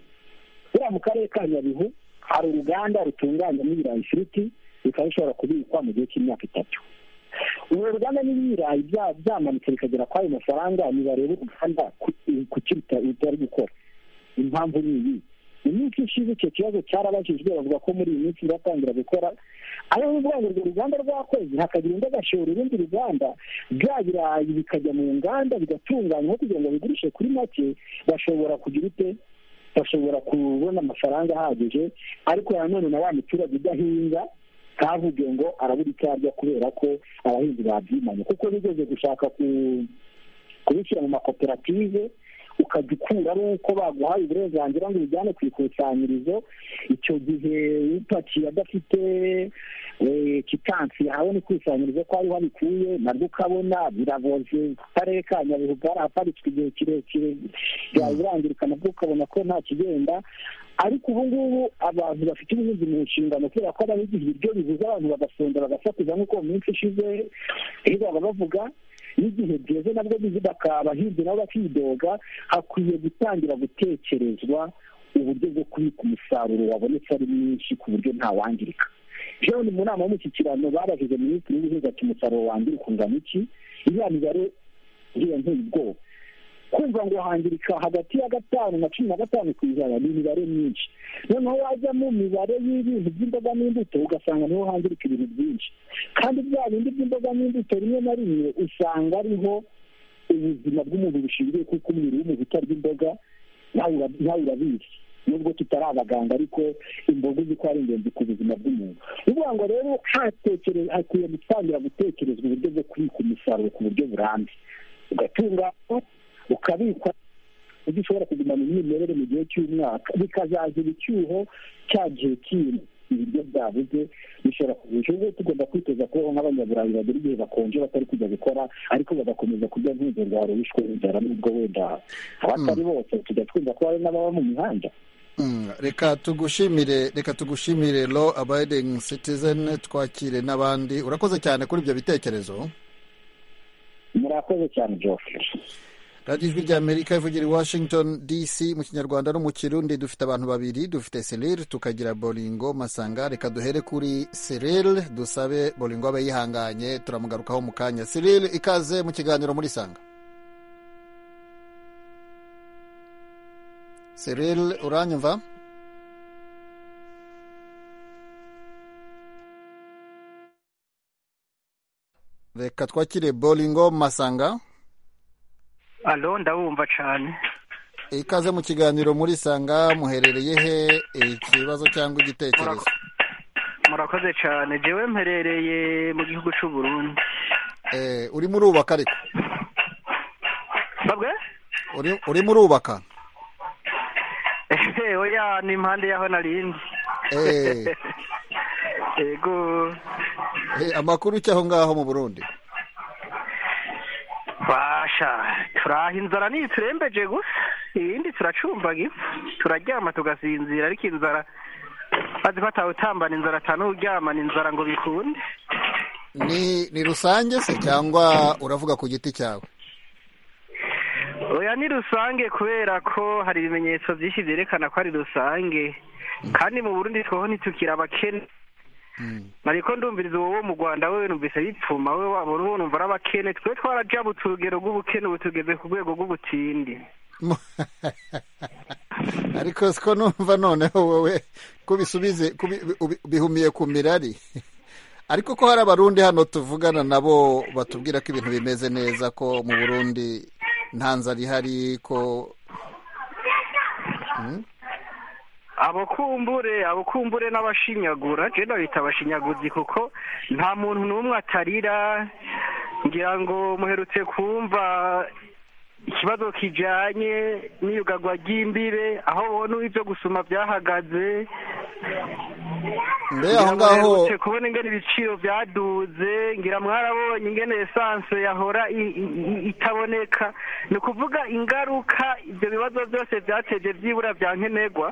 buriya mu karere ka nyabihu hari uruganda rutunganyamo ibirayi ifiriti bikaba bishobora kubikwa mu gihe cy'imyaka itatu ubu ruganda n'ibirayi bya- byamanutse bikagera kuri ayo mafaranga nibareba uruganda ku- ku cyo ruta- rutari gukora impamvu ni iyi mu minsi ishize icyo kibazo cyarabajijwe bavuga ko muri iyi minsi biratangira gukora ariyo bivuga ngo urwo ruganda rwakoze hakagira undi agashora urundi ruganda bya birayi bikajya mu nganda bigatunganywa kugira ngo bigurishe kuri make bashobora kugira ute bashobora kubona amafaranga ahagije ariko nanone na wa muturage udahinga ntavuge ngo arabura icyo arya kubera ko abahinzi babyimanye kuko bigeze gushaka ku- kubishyira mu makoperative ukajya ukura ari uko baguhaye uburenganzira ngo ubijyane ku ikusanyirizo icyo gihe upakiye adafite eh, kitansi yahawe n'ikusanyirizo ko ariho abikuye naryo ukabona biraboze akarere ka nyabihu bwarahaparitswe igihe kirekire birangirika nabwo ukabona ko nta kigenda ariko ubu ngubu abantu bafite ubuhinzi mu nshingano kubera ko abahinzi ibiryo bibuze abantu bagasonda bagasakuza nk'uko mu minsi ishize rero baba bavuga n'igihe byeze nabwo bizi bakabahinzi nabo bakidoga hakwiye gutangira gutekerezwa uburyo bwo kubika umusaruro wabonetse ari mwinshi ku buryo ntawangirika jewe mu nama y'umushyikirano babajije minisitiri w'ubuhinzi ati umusaruro wangirika ungana iki iriya mibare iriya nteye ubwoba kumva ngo hangirika hagati ya gatanu na cumi na gatanu ku ijana ni imibare myinshi noneho wajya mu mibare y'ibintu by'imboga n'imbuto ugasanga niho hangirika ibintu byinshi kandi bya bindi by'imboga n'imbuto rimwe na rimwe usanga ariho ubuzima bw'umuntu bushingiye kuko umubiri w'umuntu utarya imboga nawe ura- nawe urabizi nubwo tutari abaganga ariko imboga uzi ko ari ingenzi ku buzima bw'umuntu ni ukuvuga ngo rero hatekere- hakwiye gutangira gutekerezwa uburyo bwo kubika umusaruro ku buryo burambye ugatunganywa ukabikwa ibyo ushobora kugumana umwimerere mu gihe cy'umwaka bikazagira icyuho cya gihe kindi ibiryo byabuze bishobora kugurisha ubwo tugomba kwiteza kubaho nk'abanyaburayi bagera igihe bakonje batari kujya gukora ariko bagakomeza kurya nk'urwo rwari wishwe inzara n'ubwo wenda abatari bose tujya twumva ko hari n'ababa mu mihanda Mm, reka tugushimire reka tugushimire lo abiding citizen twakire n'abandi urakoze cyane kuri ibyo bitekerezo murakoze cyane geoffrey radiyo ijwi ry'amerika ivugira i washington dc mu kinyarwanda no mu kirundi dufite abantu babiri dufite serire tukagira boringo masanga reka duhere kuri serire dusabe boringo abe yihanganye turamugarukaho mu kanya serire ikaze mu kiganiro muri sanga serire uranyumva reka twakire boringo masanga alo ndawumva cyane ikaze mu kiganiro muri sanga muherereye he ikibazo cyangwa igitekerezo murakoze cyane jewe mperereye mu gihugu cy'u Burundi Eh, urimo urubaka ariko babwe Uri- urimo urubaka ehe oya ni impande yaho narindi Eh. yego Eh, amakuru cy'aho ngaho mu burundi basha turaha inzara ntiturembeje gusa ibindi turacumbaga ifu turaryama tugasinzira ariko inzara bazi ko atawutambana inzara atanuryamana inzara ngo bikunde ni ni rusange se cyangwa uravuga ku giti cyawe oya ni rusange kubera ko hari ibimenyetso byinshi byerekana ko ari rusange kandi mu burundi twaho ntitukiri abakene ariko ndumviriza wowe wo mu rwanda wewe numvise bipfuma wowe wabona uwo numva ari abakene twe twarajabutse urugero rw'ubukene ubu tugeze ku rwego rw'ubutindi ariko siko numva noneho wowe kubisubize bihumiye ku mirari ariko ko hari abarundi hano tuvugana nabo batubwira ko ibintu bimeze neza ko mu burundi nta nzara ihari ko Mm. abo kumbure abo kumbure n'abashinyagura je ndabita abashinyaguzi kuko nta muntu n'umwe atarira ngira ngo muherutse kumva ikibazo kijanye n'iyugagwa ry'imbibe aho bona ibyo gusuma byahagaze mbe aho Ngira ngo ngaho muherutse kubona ingene ibiciro byaduze ngira mwarabonye ingene esanse yahora i- i- i- itaboneka ni ukuvuga ingaruka ibyo bibazo byose byateje byibura bya nkenerwa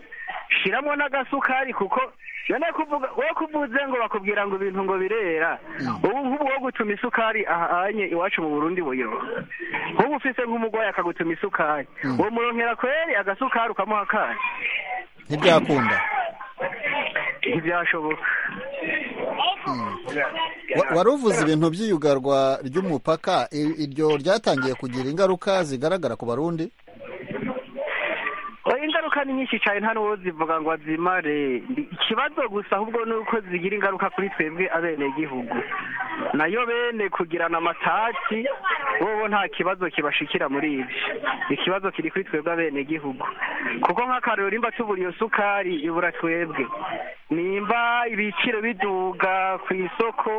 shiramo n'agasukari kuko yane kuvuga we kuvuze ngo bakubwira ngo ibintu ngo birera ubu nk'ubu wo gutuma isukari ahanye iwacu mu Burundi buyo nk'ubu ufise nk'umugwayi akagutuma isukari uwo muronkera kweri agasukari ukamuha kandi ntibyakunda ntibyashoboka Wa- wari uvuze ibintu by'iyugarwa ry'umupaka i- iryo ryatangiye kugira ingaruka zigaragara ku barundi oya ingaruka ni nyinshi cyane nta n'uwo zivuga ngo azimare Ndi- ikibazo gusa ahubwo ni uko zigira ingaruka kuri twebwe abenegihugu nayo bene kugirana amatati wowe nta kibazo kibashikira muri ibyo ikibazo kiri kuri twebwe abenegihugu kuko nk'akarero nimba tubura iyo sukari ibura twebwe nimba ibiciro biduga ku isoko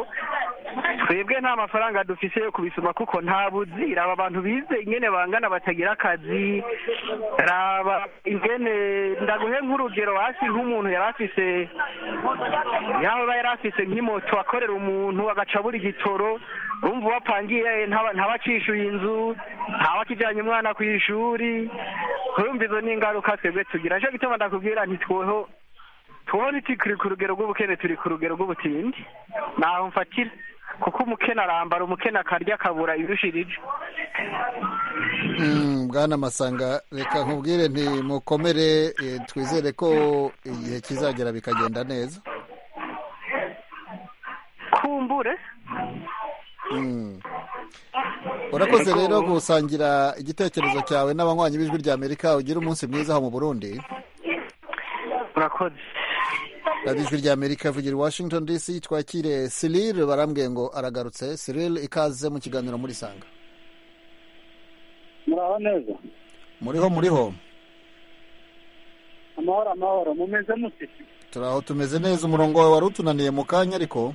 twebwe nta mafaranga dufise yo kubisoma kuko nta buzira aba bantu bize ingene bangana batagira akazi raba ingene ndaguhe nk'urugero hasi nk'umuntu yari afise yaho aba yari afise nk'imoto akorera umuntu agaca buri gitoro urumva uwo apangiye ntaba- ntabacishuye inzu ntabakijyanye umwana ku ishuri urumva izo ni ingaruka twebwe tugira nicyo gituma ndakubwira ntitweho tubona tukiri ku rugero rw'ubukene turi ku rugero rw'ubutindi ntaho mfatira kuko umukene arambara umukene akarya akabura ibirushirije Mm, bwana masanga reka nkubwire nti mukomere eh, twizere ko igihe kizagera bikagenda neza kumbure Mm. urakoze Yego. rero gusangira igitekerezo cyawe n'abanywanyi b'ijwi rya amerika ugira umunsi mwiza aho mu burundi urakoze radiyo ijwi rya amerika ivugira i washington dc twakire cyril barambwiye ngo aragarutse cyril ikaze mu kiganiro muri sanga muraho neza muriho muriho amahoro amahoro mumeze mute turi aho tumeze neza umurongo wawe wari utunaniye mu kanya ariko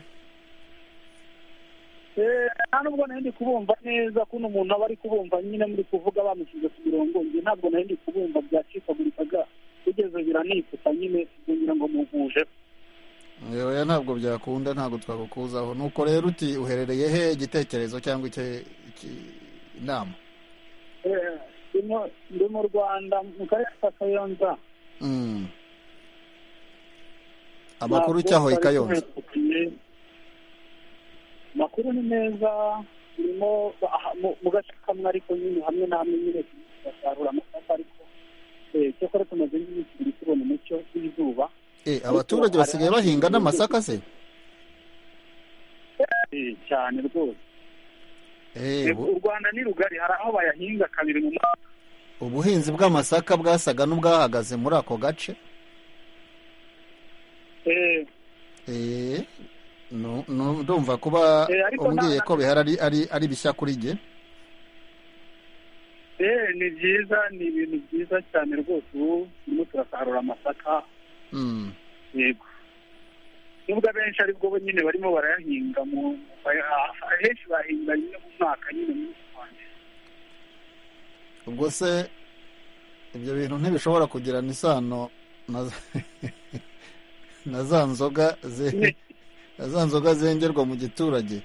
Eh, nta nubwo nari ndi kubumva neza kuno umuntu aba ari kubumva nyine muri kuvuga bamushyize ku mirongo nge ntabwo nari ndi kubumva byacikagurikaga bigeze biranikuta nyine kugira ngo muhuje yewe ntabwo byakunda ntabwo twagukuzaho nuko rero uti uherereye he igitekerezo cyangwa icyo- iki- inama Eh, ndimo- ndi mu rwanda mu karere ka kayonza Mm. amakuru Ntabwo cyahoye twari kayonza tuhetukiye. amakuru ni meza turimo aha, mu- mu gace kamwe ariko nyine hamwe na hamwe nyine turasarura amasaka ariko eh, cyakora tumaze nk'iminsi ibiri tubona umucyo w'izuba Eh, abaturage basigaye bahinga n'amasaka se Eh, cyane rwose Eh, u ubu- rwanda ni rugari hari aho bayahinga kabiri mu mwaka ubuhinzi bw'amasaka bwasaga n'ubwahagaze muri ako gace Eh, Eh, nu- nu- ndumva kuba Eh, ariko umbwiye nta- ko bihari ari- ari- ari bishya kuri jye eh, ni byiza ni ibintu byiza cyane rwose ubu turimo turasarura amasaka Mm. yego nubwo abenshi aribwo bo nyine barimo barayahinga mu baya- ahenshi bahinga nyine mu mwaka nyine mu ubwo se ibyo bintu ntibishobora kugirana isano na na za nzoga ze- na za nzoga zengerwa mu giturage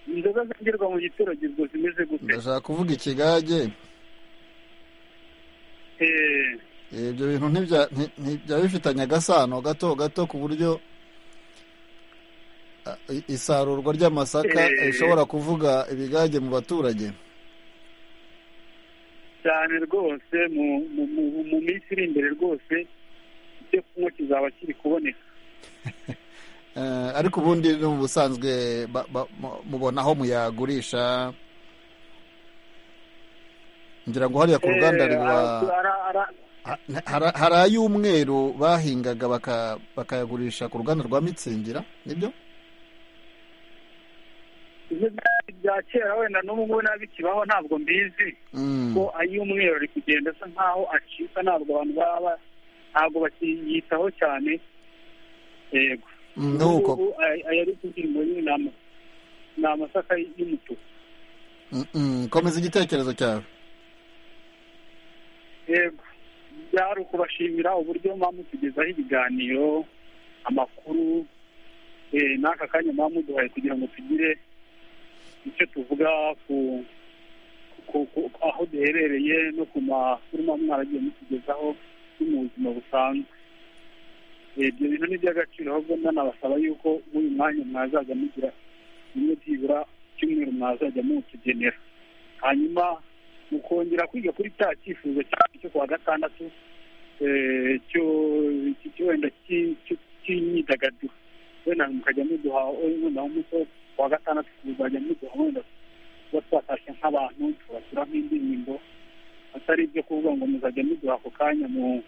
inzoga zengerwa mu giturage ubwo zimeze gute ndashaka kuvuga ikigage Eh, Eh, ibyo bintu ntibya- nti- ntibya bifitanye agasano gato gato ku buryo ah, i- isarurwa ry'amasaka Eh. rishobora kuvuga ibigage mu baturage cyane rwose mu mu- mu- mu minsi iri imbere rwose icyo kunywa kizaba kiri kuboneka Eh, ariko ubundi ni ubusanzwe ba- ba- mu- mubona aho muyagurisha ngira ngo hariya ku Eh, ruganda rwa ara- ara- hari hari ay'umweru bahingaga baka- bakayagurisha ku ruganda rwa mitsingira nibyo ibyo byari bya kera wenda n'ubu n'abikibaho ntabwo mbizi Mm. ko ay'umweru ari kugenda asa nkaho acika ntabwo abantu baba ntabwo bakiyitaho cyane yego Mm, nuko Ubu ay- ayari kugira nyine ni ama- ni amasaka y'umutuku Mm, mm, komeza igitekerezo cyawe yego byari ukubashimira uburyo mwaba mutugezaho ibiganiro amakuru eh, n'aka kanya mwaba muduhaye kugira ngo tugire icyo tuvuga ku ku- ku- aho duherereye no ku makuru mwaba mwaragiye mutugezaho no mu buzima busanzwe Eh, ibyo bintu ni iby'agaciro ahubwo nanabasaba yuko muri uyu mwanya mwazajya mugira rimwe byibura ku cyumweru mwazajya mutugenera hanyuma mukongera kwiga kuri cya cyifuzo cyacu cyo kuwa gatandatu eh, cyo- cyo- wenda cy- cy- cy'imyidagaduro wenda mukajya muduha wenda umunsi wo kuwa gatandatu kuzajya muduha wenda kuba twatashye nk'abantu tubashyira nk'indirimbo atari ibyo kuvuga ngo muzajya muduha ako kanya mu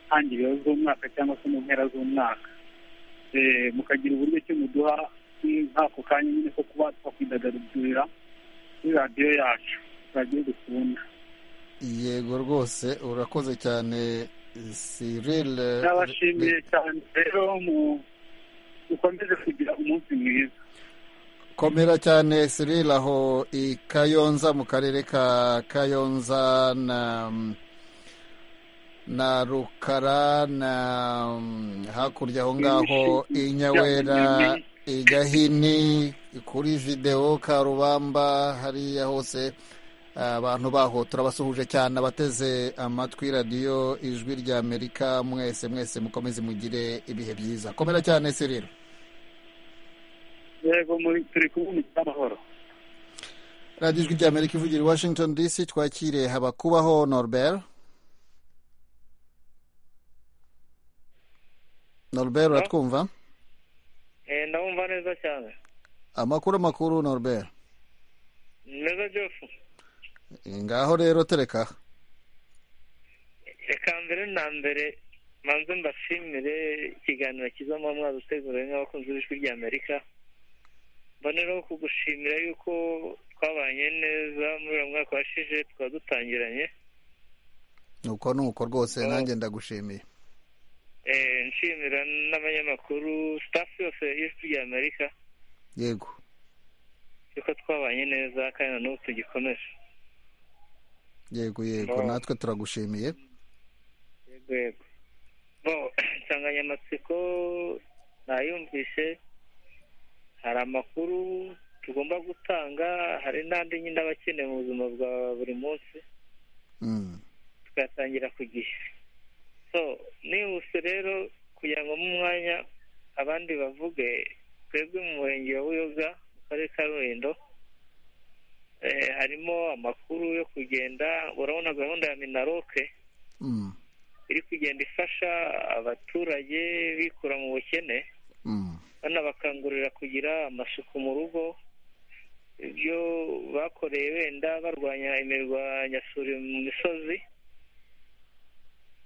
ntangiriro z'umwaka cyangwa se mu mpera z'umwaka Eh, mukagira uburyo cyo muduha nk'ako kanya nyine ko kuba twakwidagadurira kuri radiyo yacu radiyo dukunda yego rwose urakoze cyane Cyril n'abashimiye cyane rero mukomeze kugira umunsi mwiza komera cyane Cyril aho i Kayonza mu karere ka Kayonza na na Rukara na hakurya aho ngaho i Nyawera i Gahini kuri videwo Karubamba hariya hose abantu baho turabasuhuje cyane abateze amatwi radiyo ijwi rya amerika mwese mwese mukomeze mugire ibihe byiza komera cyane Cyril yego turi kumwe amahoro radiyo ijwi rya amerika ivugira i washington dc twakire habakubaho norbert norbert uratwumva ndabumva neza cyane amakuru makuru norbert meza jofu ngaho rero tereka reka mbere na mbere manze mbashimire ikiganiro cyiza mu mwaza utegura n'abakunzi b'ijwi rya amerika mboneraho kugushimira yuko twabanye neza muri uriya mwaka washize tukaba dutangiranye nuko nuko rwose nanjye ndagushimiye nshimira n'abanyamakuru sitafu yose y'ijwi rya amerika yego yuko twabanye neza kandi na n'ubu tugikomeje yego yego natwe turagushimiye yego yego bo insanganyamatsiko nayumvise hari amakuru tugomba gutanga hari n'andi nyine aba akeneye mu buzima bwa buri munsi tugatangira ku gihe so nihuse rero kugira ngo mu mwanya abandi bavuge twebwe mu murenge wa buyoga mu karere ka rulindo harimo amakuru yo kugenda urabona gahunda ya minaroke iri kugenda ifasha abaturage bikura mu bukene banabakangurira kugira amasuku mu rugo ibyo bakoreye wenda barwanya imirwanyasuri mu misozi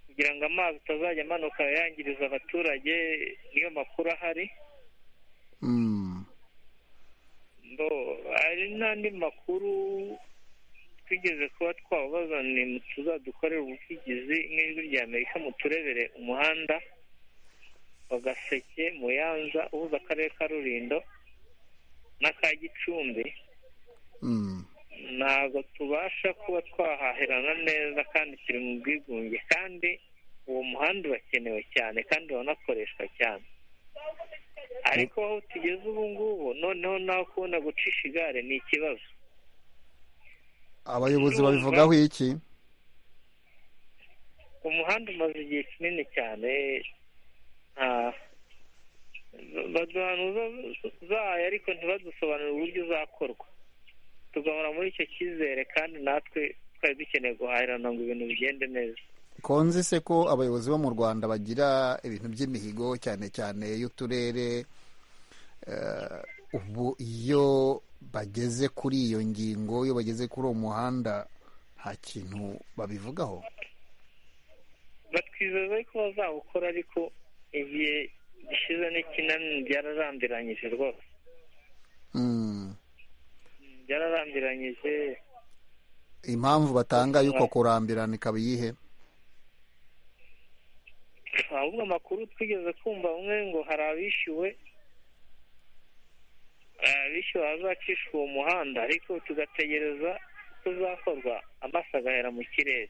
kugira ngo amazi atazajya amanuka yangiriza abaturage niyo makuru ahari hari n'andi makuru twigeze kuba twababaza ni tuzadukorera ubuvugizi nk'ijwi rya amerika muturebere umuhanda wa gaseke muyanza uhuza akarere ka rulindo n'aka gicumbi ntabwo tubasha kuba twahahirana neza kandi kiri mu bwigunge kandi uwo muhanda urakenewe cyane kandi uranakoreshwa cyane ariko aho tugeze ubu ngubu noneho nawe kubona gucisha igare ni ikibazo abayobozi babivugaho iki umuhanda umaze igihe kinini cyane baduhanuza zayo ariko ntibadusobanurire uburyo uzakorwa tugahora muri icyo cyizere kandi natwe twari dukeneye guhahirana ngo ibintu bigende neza konzi se ko abayobozi bo mu rwanda bagira ibintu by'imihigo cyane cyane y'uturere ubu iyo bageze kuri iyo ngingo iyo bageze kuri uwo muhanda nta kintu babivugaho batwizeza ko bazawukora ariko igihe gishize n'ikinani byararambiranyije rwose byararambiranyije impamvu batanga y'uko kurambirana ikaba iyihe ahubwo amakuru twigeze kumva bamwe ngo hari abishyuwe abishyuwe hazacishwa uwo muhanda ariko tugategereza ko uzakorwa amaso agahera mu kirere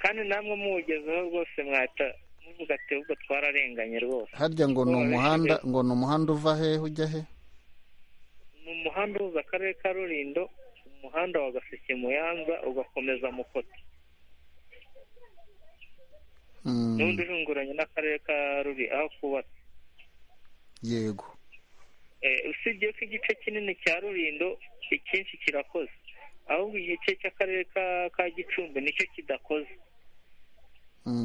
kandi namwe muwugezeho rwose mwahita muvuga ati ubwo twararenganye rwose harya ngo ni umuhanda ngo ni umuhanda uva he ujya he ni umuhanda uhuza akarere ka rulindo umuhanda wa gaseke muyanza ugakomeza mukoto n'undi urunguranye n'akarere ka ruri aho kubatse yego usibye ko igice kinini cya rurindo icyinshi kirakoze ahubwo igice cy'akarere ka gicumbi nicyo kidakoze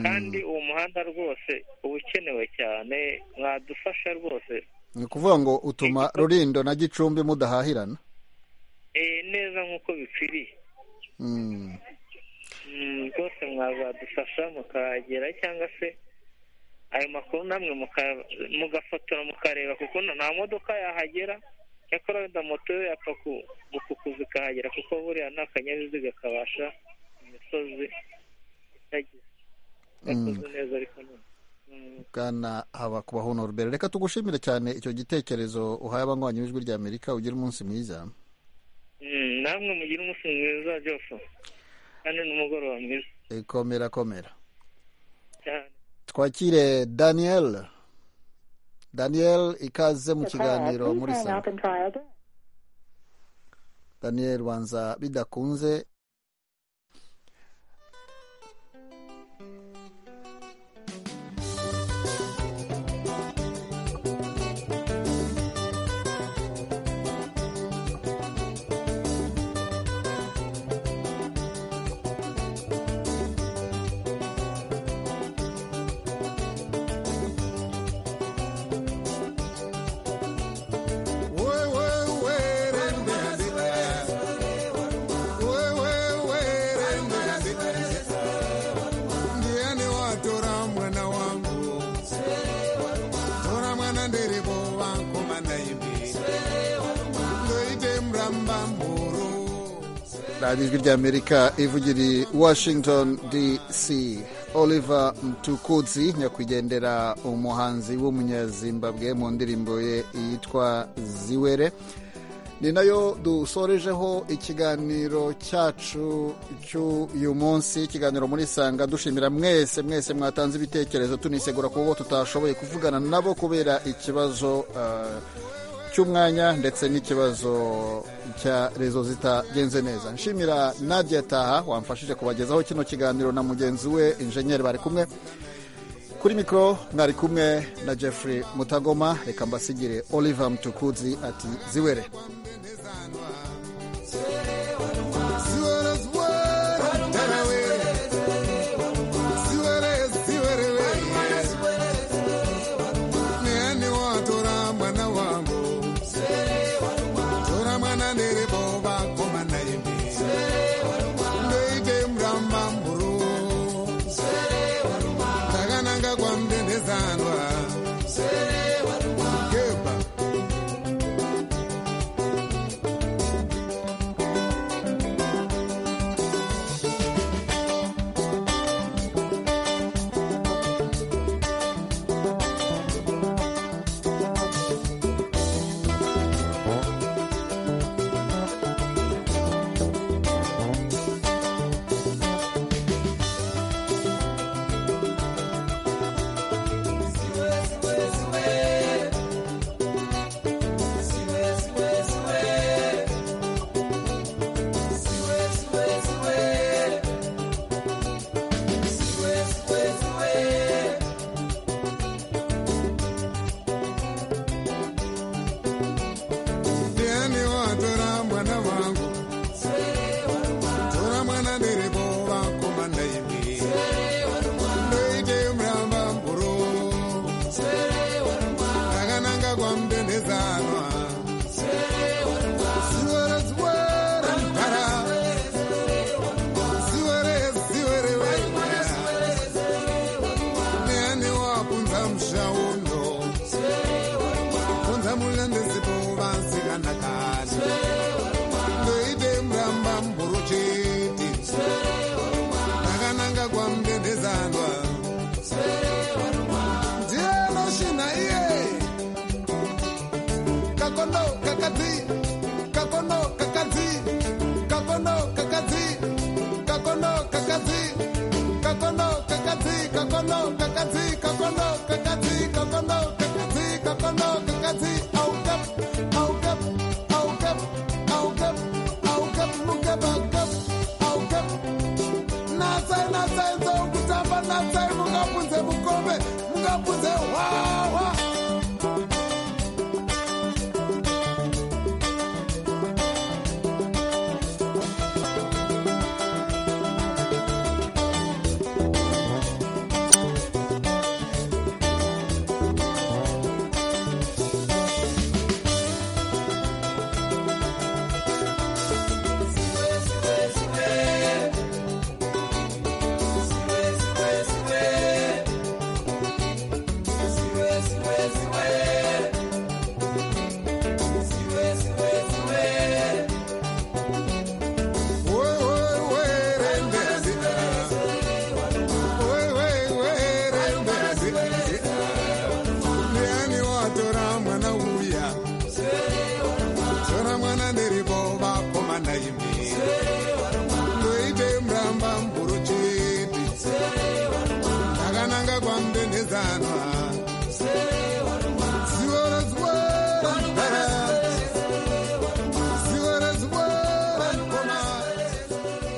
kandi uwo muhanda rwose uba ukenewe cyane mwadufasha rwose ni ukuvuga ngo utuma rurindo na gicumbi mudahahirana neza nk'uko bikwiriye rwose mwazadufasha mukagera cyangwa se ayo makuru namwe mugafotora mukareba kuko nta modoka yahagera cyakora wenda moto yo yapfa gukukuza ikahagera kuko buriya nta kanyabiziga kabasha imisozi itagize yakoze neza ariko ni bwana haba kubaho norbert reka tugushimire cyane icyo gitekerezo uhaye abanywanyi b'ijwi rya amerika ugira umunsi mwiza Mm, namwe mugira umunsi mwiza byose kandi n'umugoroba mwiza E, komera komera cyane twakire daniel daniel ikaze mu kiganiro muri saa daniel banza bidakunze ndiani watora mwana wangu tora mwana ndirivo vankomana imbi ndoite muramba mburu radiyo ijwi rya amerika ivugiri washington dc oliver mtukudzi nyakwigendera umuhanzi w'umunyazimbabwe mu ndirimbo ye yitwa ziwere ni nayo dusorejeho ikiganiro cyacu cy'uyu munsi ikiganiro muri sanga dushimira mwese mwese mwatanze ibitekerezo tunisegura ku bo tutashoboye kuvugana nabo kubera ikibazo ah, cy'umwanya ndetse n'ikibazo cya rezo zitagenze neza nshimira nadia taha wamfashije kubagezaho kino kiganiro na mugenzi we injenyeri bari kumwe kuri mikoro mwari kumwe na jeffrey mutagoma reka mbasigire oliver mtukudzi ati ziwere